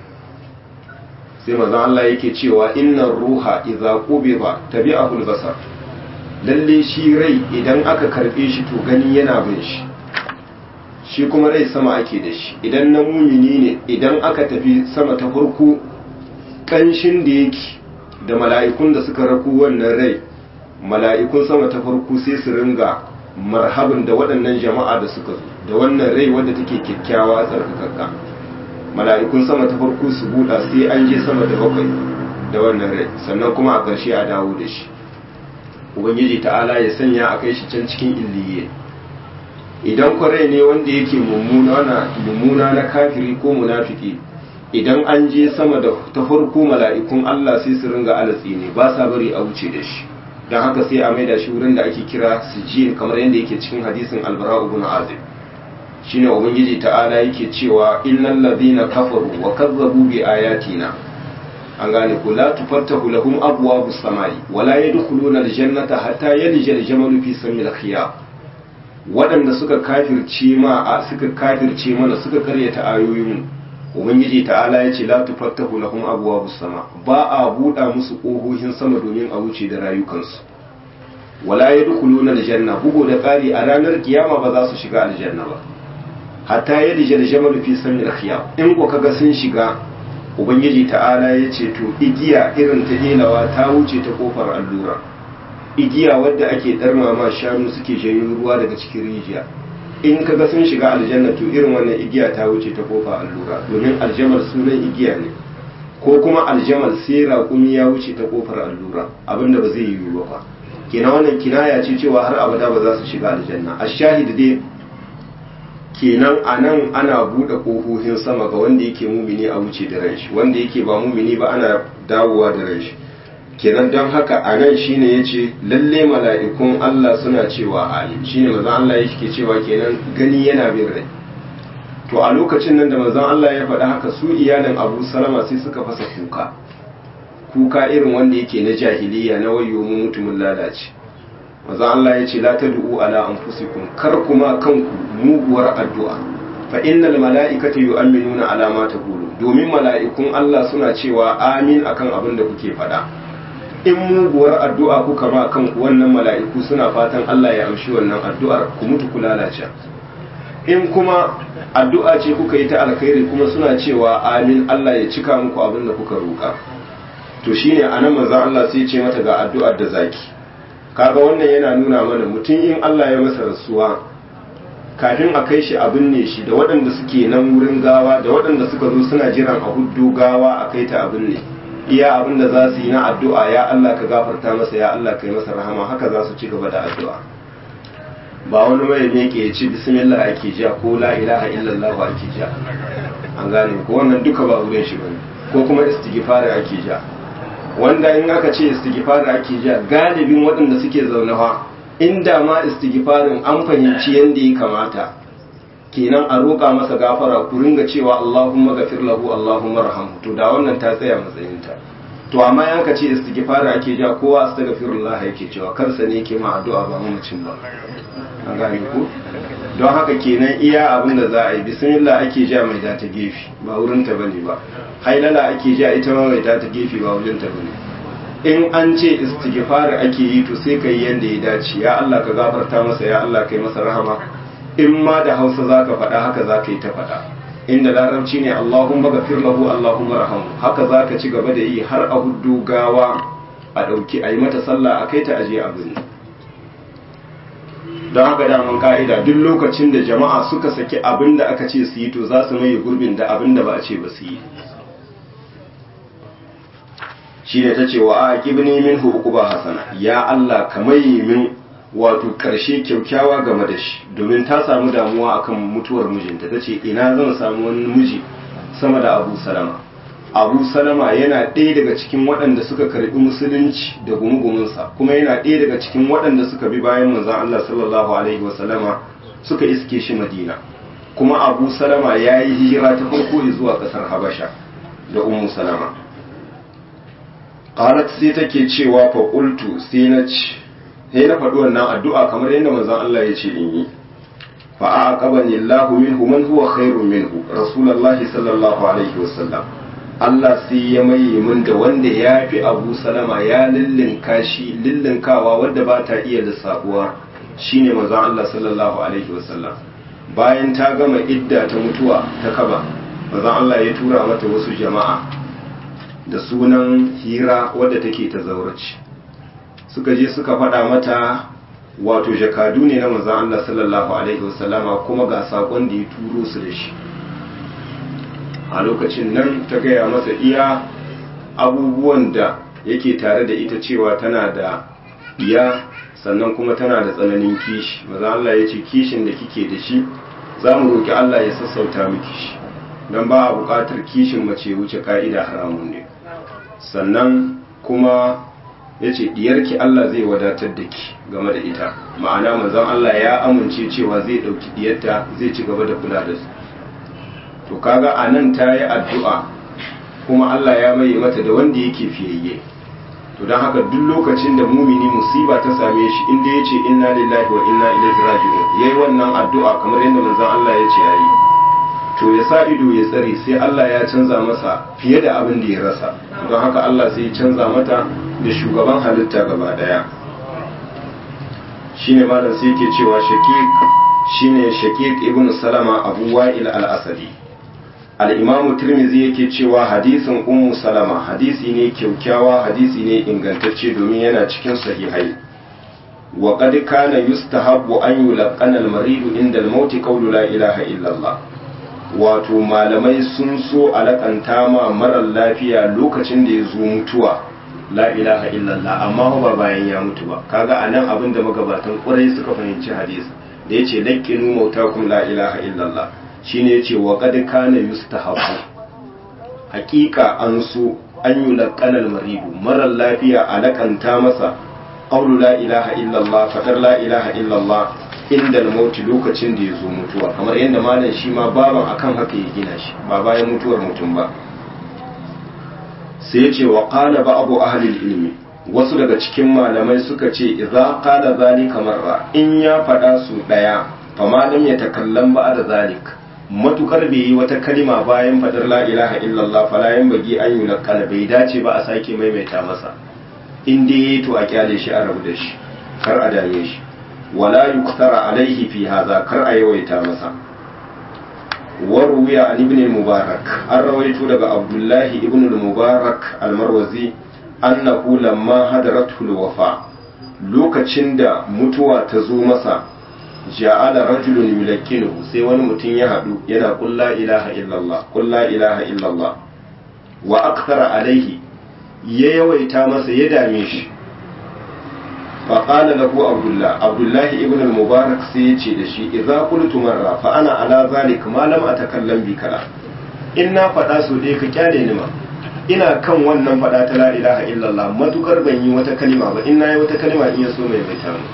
sai mazan Allah yake cewa innan ruha idza qubida tabi'ahu al-basar lalle shi rai idan aka karbe shi to gani yana bin shi shi kuma rai sama ake da shi idan na mumini ne idan aka tafi sama ta farko ƙanshin da yake da mala'ikun da suka raku wannan rai mala'ikun sama ta farko sai su ringa marhabin da waɗannan jama'a da suka zo da wannan rai wadda take kyakkyawa tsarkakakka mala'ikun sama ta farko su buɗa sai an je sama da bakwai da wannan rai sannan kuma a ƙarshe a dawo da shi ubangiji ta'ala ya sanya a kai shi can cikin illiye idan kwarai ne wanda yake mummuna na kafiri ko munafiki idan an je sama da ta farko mala'ikun Allah sai su ringa alatsi ne ba sa bari a wuce da shi don haka sai a maida shi wurin da ake kira sijin kamar yadda yake cikin hadisin albara ibn azib shine ubangiji ta'ala yake cewa innal ladina kafaru wa kazzabu bi ayatina an gane ku la tufattahu lahum abwabus samai wa la yadkhuluna aljannata hatta yalija aljamalu fi samil khiyar waɗanda suka kafirce ma suka kafirce mana suka karyata ayoyin ubangiji ta'ala ya ce la tufattahu lahum abwabus sama ba a buɗa musu ƙohohin sama domin a wuce da rayukansu wala yadkhuluna aljanna bugu da ƙari a ranar kiyama ba za su shiga aljanna ba hatta yadja aljamal fi samil khiyam in ko kaga sun shiga ubangiji ta'ala ya ce to igiya irin ta ilawa ta wuce ta kofar allura igiya wadda ake darma ma shanu suke janyo ruwa daga cikin rijiya in kaga sun shiga aljanna to irin wannan igiya ta wuce ta kofa allura domin aljamal sunan igiya ne ko kuma aljamal sai raƙumi ya wuce ta kofar allura abinda ba zai yiwu ba kina wannan kinaya ce cewa har abada ba za su shiga aljanna a shahid dai kenan a nan ana buɗe ƙofofin sama ga wanda yake mumini a wuce da ranshi wanda yake ba mumini ba ana dawowa da ranshi kenan don haka a nan shine ya ce lalle mala'ikun Allah suna cewa amin shine mazan Allah yake cewa kenan gani yana bin rai to a lokacin nan da mazan Allah ya faɗi haka su iyalin abu salama sai suka fasa kuka kuka irin wanda yake na jahiliya na wayo mu mutumin lalace maza Allah ya ce la tad'u ala anfusikum kar kuma kanku muguwar addu'a fa innal mala'ikata yu'minuna ala ma taqulu domin mala'ikun Allah suna cewa amin akan abin da kuke faɗa in muguwar addu'a kuka ma kanku wannan mala'iku suna fatan Allah ya amshi wannan addu'ar ku mutu ku lalace in kuma addu'a ce kuka yi ta alkhairi kuma suna cewa amin Allah ya cika muku abin da kuka roƙa to shine anan manzon Allah sai ya ce mata ga addu'ar da zaki kaga wannan yana nuna mana mutum in Allah ya masa rasuwa kafin a kai shi a binne shi da waɗanda suke nan wurin gawa da waɗanda suka zo suna jiran a huddo gawa a kai ta a binne iya abin da za su yi na addu'a ya Allah ka gafarta masa ya Allah ka yi masa rahama haka za su ci gaba da addu'a ba wani mai ne ke ci bismillah ake ja ko la ilaha illallah ake ja an gane ko wannan duka ba wurin shi bane ko kuma istighfar ake ja wanda in aka ce istighfar ake ja galibin waɗanda suke zaune fa inda ma istighfarin an fahimci yanda ya kamata kenan a roƙa masa gafara ku ringa cewa Allahumma ghafir lahu Allahumma rahamhu to da wannan ta tsaya matsayinta to amma yanka ce istighfar ake ja kowa astaghfirullah yake cewa kansa ne yake ma addu'a ba mamacin ba an gane ku don haka kenan iya abin da za a yi bismillah ake ja mai da ta gefe ba wurin ta bane ba hailala ake ja ita ma mai da ta gefe ba wurin ta bane in an ce istighfar ake yi to sai kai yanda ya dace ya Allah ka gafarta masa ya Allah kai masa rahama in ma da Hausa zaka faɗa haka zaka yi ta faɗa inda larabci ne Allahumma ghafir lahu Allahumma rahamu haka zaka ci gaba da yi har a huddu gawa a dauki a yi mata sallah a kai ta aje a birni don haka daman ka'ida duk lokacin da jama'a suka saki abin da aka ce su yi to za su maye gurbin da abin da ba a ce ba su yi shi ne ta ce wa a kibni min hukuku ba hasana ya Allah ka maye min wato karshe kyaukyawa game da shi domin ta samu damuwa akan mutuwar mijinta ta ce ina zan samu wani miji sama da abu salama abu salama yana ɗaya daga cikin waɗanda suka karɓi musulunci da gumugumunsa kuma yana ɗaya daga cikin waɗanda suka bi bayan manzon Allah sallallahu alaihi wasallama suka iske shi madina kuma abu salama ya yi hijira ta farko zuwa ƙasar habasha da ummu salama qalat sai take cewa fa qultu sai na ci sai na faɗi wannan addu'a kamar yadda manzon Allah ya ce in yi fa aqabani Allahu minhu man huwa khairun minhu rasulullahi sallallahu alaihi wasallam Allah sai ya maye min da wanda ya fi abu salama ya lillinka shi lillinkawa wadda ba ta iya lissabuwa shine manzon Allah sallallahu alaihi wasallam bayan ta gama idda ta mutuwa ta kaba manzon Allah ya tura mata wasu jama'a da sunan hira wadda take ta zaurace suka je suka faɗa mata wato jakadu ne na manzon Allah sallallahu alaihi wasallama kuma ga sakon da ya turo su da shi a lokacin nan ta gaya masa iya abubuwan da yake tare da ita cewa tana da iya sannan kuma tana da tsananin kishi maza Allah ya ce kishin da kike da shi za mu roƙi Allah ya sassauta miki shi don ba a buƙatar kishin mace wuce ka'ida haramun ne sannan kuma ya ce ɗiyarki Allah zai wadatar da ki game da ita ma'ana mazan Allah ya amince cewa zai ɗauki ɗiyarta zai ci gaba da kula da su to kaga a nan ta yi addu'a kuma Allah ya mai mata da wanda yake fiyayye to don haka duk lokacin da mumini musiba ta same shi inda ya ce inna lillahi wa inna ilaihi raji'un ya yi wannan addu'a kamar yadda manzon Allah ya ce ya yi to ya sa ido ya tsare sai Allah ya canza masa fiye da abin da ya rasa don haka Allah sai ya canza mata da shugaban halitta gaba daya shine malam sai yake cewa shaqiq shine shaqiq ibn salama abu wa'il al-asadi al-imamu tirmidhi yake cewa hadisin ummu salama hadisi ne kyaukyawa hadisi ne ingantacce domin yana cikin sahihai wa qad kana yustahabbu an yulqana al-marid inda al-maut qawlu la ilaha illa Allah wato malamai sun so alakanta ma marar lafiya lokacin da ya zo mutuwa la ilaha illallah amma ba bayan ya mutu ba kaga anan abin da magabatan ƙwarai suka fahimci hadisi da yace laqinu mautakum la ilaha illallah shine yace wa qad kana yustahabu hakika an so an yi laqanal maridu marar lafiya alakanta masa qawlu la ilaha illallah fadar la ilaha illallah inda mauti lokacin da ya zo mutuwa kamar yadda malam shi ma baban akan haka ya gina shi ba bayan mutuwar mutum ba sai ya ce wa qala ba'du ahli ilmi wasu daga cikin malamai suka ce idza qala zalika marra in ya faɗa su daya fama lam yatakallam ba'da zalik matukar bai yi wata kalima bayan faɗar la ilaha illallah fala bagi an yulqala bai dace ba a sake maimaita masa in dai to a kyale shi a rabu da shi kar a dame shi wala yuktara alaihi fi hadha kar a yawaita masa وروي عن ابن المبارك الرويت لك عبد الله ابن المبارك المروزي أنه لما هدرته الوفاة lokacin da mutuwa ta zo masa ja'ala rajulun yulakkinuhu sai wani mutum ya haɗu yana qul la ilaha illallah qul la ilaha illallah wa akthara alaihi ya yawaita masa ya dame shi فقال له عبد الله عبد الله ابن المبارك سيتي دشي اذا قلت مره فانا على ذلك ما لم اتكلم بكلام inna faɗa su dai ka kyale ni ma ina kan wannan faɗa ta la ilaha illallah matukar ban yi wata kalima ba in nayi wata kalima in ya so mai mai tamu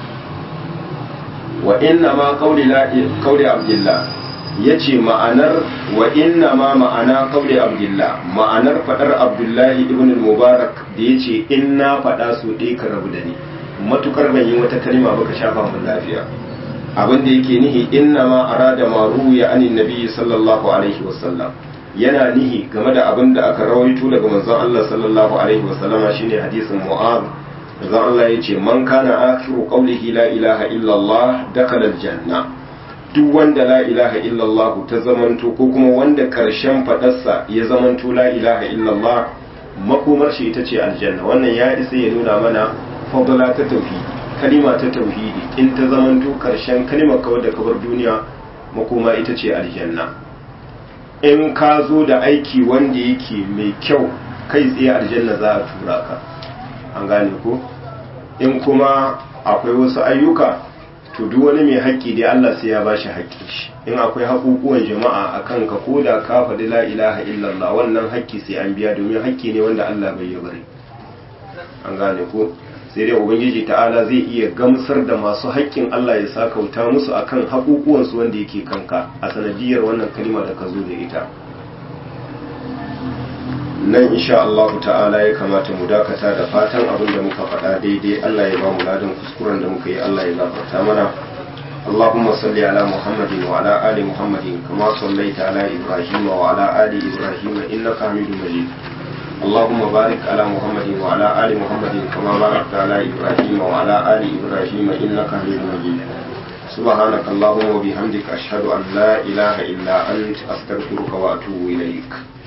wa inna ma qawli la qawli abdullah yace ma'anar wa inna ma ma'ana qawli abdullah ma'anar faɗar abdullahi ibn al-mubarak da yace inna faɗa su dai ka rabu da ni matukar ban yi wata kalima baka shafa mun lafiya abin da yake nihi inna ma arada ma ruya anin nabi sallallahu alaihi wasallam yana nihi game da abin da aka rawaito daga manzon Allah sallallahu alaihi wasallam shine hadisin mu'az manzon Allah yace man kana akhiru qawlihi la ilaha illa Allah dakhala aljanna duk wanda la ilaha illa Allah ta zamanto ko kuma wanda karshen fadarsa ya zamanto la ilaha illa Allah makomar shi ita ce aljanna wannan ya isa ya nuna mana fadala ta tauhidi kalima ta tauhidi in ta zamanto karshen kalimar kawar da kabar duniya makoma ita ce aljanna in ka zo da aiki wanda yake mai kyau kai tsaye aljanna za a tura ka an gane ko in kuma akwai wasu ayyuka to duk wani mai haƙƙi dai Allah sai ya bashi haƙƙin shi in akwai haƙuƙuwan jama'a a kan ka ko da ka faɗi la ilaha illallah wannan haƙƙi sai an biya domin haƙƙi ne wanda Allah bai yi bari an gane ko sai dai ubangiji ta'ala zai iya gamsar da masu haƙƙin Allah ya sakauta musu akan haƙuƙuwansu wanda yake kanka a sanadiyar wannan kalima da ka zo da ita nan insha Allah ta'ala ya kamata mu dakata da fatan abin da muka faɗa daidai Allah ya ba mu ladan kuskuren da muka yi Allah ya gafarta mana اللهم صل على محمد وعلى آل محمد كما صليت على إبراهيم وعلى آل إبراهيم إنك حميد مجيد اللهم بارك على محمد وعلى آل محمد كما باركت على إبراهيم وعلى آل إبراهيم إنك حميد مجيد سبحانك اللهم وبحمدك أشهد أن لا إله إلا أنت أستغفرك وأتوب إليك